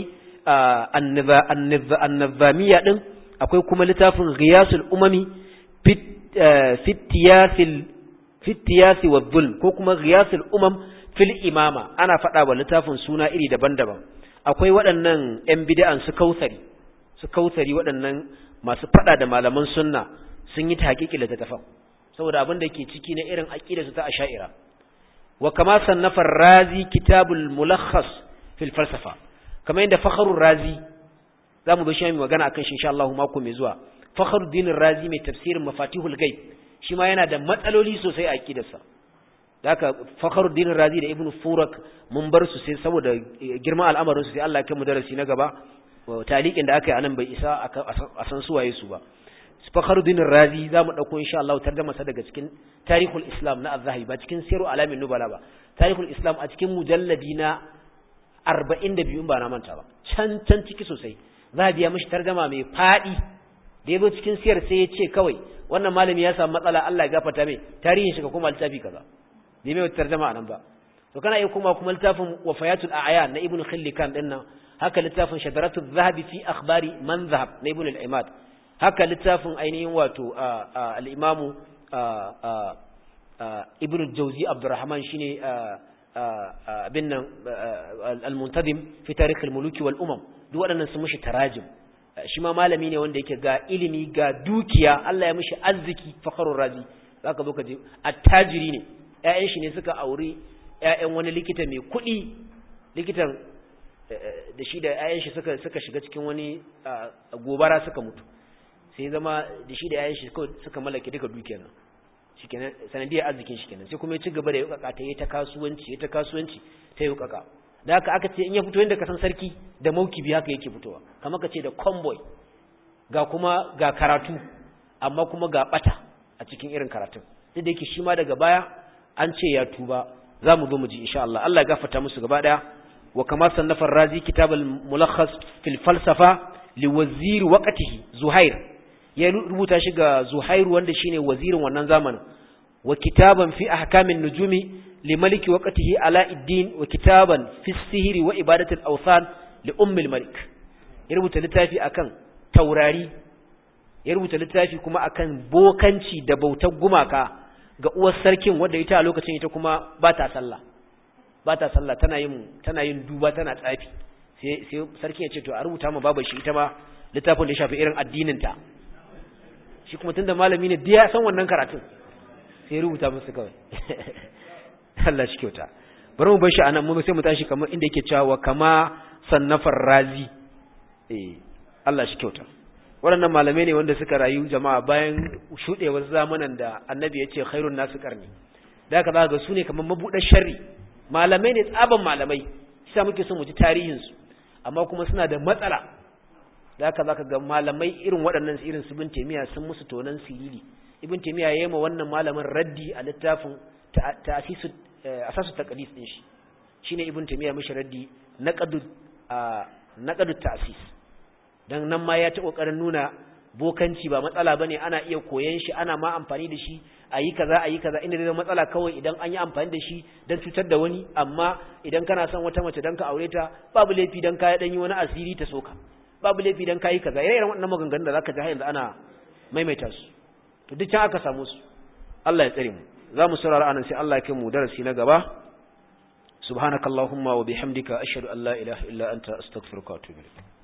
an-nizamiyya din akwai kuma littafin ghiyasul umami fi tiyasil fi tiyasi wa dhulm ko kuma ghiyasul umam fil imama ana faɗa wa littafin suna iri daban-daban akwai waɗannan ‘yan bid'an su kausari su kausari waɗannan masu faɗa da malaman sunna sun yi ta haƙiƙi littattafan saboda abin da ke ciki na irin aƙida su ta asha'ira wa kama sannafa razi kitabul mulakhas fil falsafa kamar yadda fakharur razi za mu zo shi mai magana akan shi insha Allah mako mai zuwa fakharuddin razi mai tafsirin mafatihul ghaib shi ma yana da matsaloli sosai a aqidarsa haka fakhruddin razi da ibnu furak mun bar su sai saboda girman al'amarin su sai Allah ya kai mu darasi na gaba taliqin da aka yi anan bai isa a san su waye su ba fakhruddin razi zamu dauko insha Allah tarjuma sa daga cikin tarihul islam na az-zahabi ba cikin siru alamin nubala ba tarihul islam a cikin mujalladi na 42 ba na manta ba can can ciki sosai zahabi ya mishi tarjuma mai fadi da yabo cikin siyar sai ya ce kawai wannan malami ya samu matsala Allah ya gafarta mai tarihin shi ka koma littafi kaza bai mai tarjama nan ba to kana iya kuma kuma littafin wafayatul a'yan na ibnu khillikan din nan haka littafin shadaratul zahabi fi akhbari man zahab na ibnu al-imad haka littafin ainihin wato al-imamu ibnu jawzi abdurrahman shine abin nan al-muntadim fi tarikh al-muluki wal umam duk waɗannan sun mushi tarajim shi ma malami ne wanda yake ga ilimi ga dukiya Allah ya mishi arziki fakharur razi zaka zo ka je attajiri ne ƴaƴan shi ne suka auri ƴaƴan wani likita mai kuɗi likitan da shi da ƴaƴan shi suka suka shiga cikin wani gobara suka mutu sai zama da shi da ƴaƴan shi suka mallake duka dukiyar nan shikenan sanadiyar arzikin shi kenan sai kuma ya ci gaba da yukaka ta yi ta kasuwanci ya ta kasuwanci ta yukaka da haka aka ce in ya fito yadda ka san sarki da maukibi haka yake fitowa kamar ka ce da convoy ga kuma ga karatu amma kuma ga bata a cikin irin karatun duk da yake shi ma daga baya an ce ya tuba za mu zo mu ji insha Allah Allah ya gafarta musu gaba daya wa kama sannafa razi kitab al-mulakhas fil falsafa li wazir waqtihi zuhair ya rubuta shi ga zuhair wanda shine wazirin wannan zamanin wa kitaban fi ahkamin nujumi li maliki waqtihi alauddin wa kitaban fi sihri wa ibadati al-awthan li ummi al-malik ya rubuta littafi akan taurari ya rubuta littafi kuma akan bokanci da bautar gumaka ga uwar sarkin wadda ita a lokacin ita kuma ba ta sallah ba ta sallah tana yin tana yin duba tana tsafi sai sai sarkin ya ce to a rubuta ma babar shi ita ma littafin da ya shafi irin addinin ta shi kuma tunda malami ne ya san wannan karatun sai rubuta musu kawai Allah shi kyauta bari mu bar shi anan mu sai mu tashi kamar inda yake cewa kama sannafar razi eh Allah shi kyauta waɗannan malamai ne wanda suka rayu jama'a bayan shuɗewar zamanan da annabi ya ce khairun nasu karni da aka zaga su ne kamar mabuɗar sharri malamai ne tsaban malamai shi muke son mu ji tarihinsu amma kuma suna da matsala da aka zaka ga malamai irin waɗannan irin su bin taimiya sun musu tonan sirili ibn taimiya ya yi ma wannan malamin raddi a littafin ta'asisu asasu taqdis din shi shine ibn taimiya mishi raddi naqadu naqadu ta'sis dan nan ma ya ta kokarin nuna bokanci ba matsala bane ana iya koyan shi ana ma amfani da shi ayi kaza ayi kaza inda da matsala kawai idan an yi amfani da shi dan cutar da wani amma idan kana son wata mace dan ka aure ta babu laifi dan ka dan yi wani asiri ta soka babu laifi dan kai kaza irin wannan maganganun da zaka ji har yanzu ana maimaita su to duk can aka samu su Allah ya tsare mu za mu saurara anan sai Allah ya kai mu darasi na gaba subhanakallahumma wa bihamdika ashhadu an la ilaha illa anta astaghfiruka wa atubu ilaik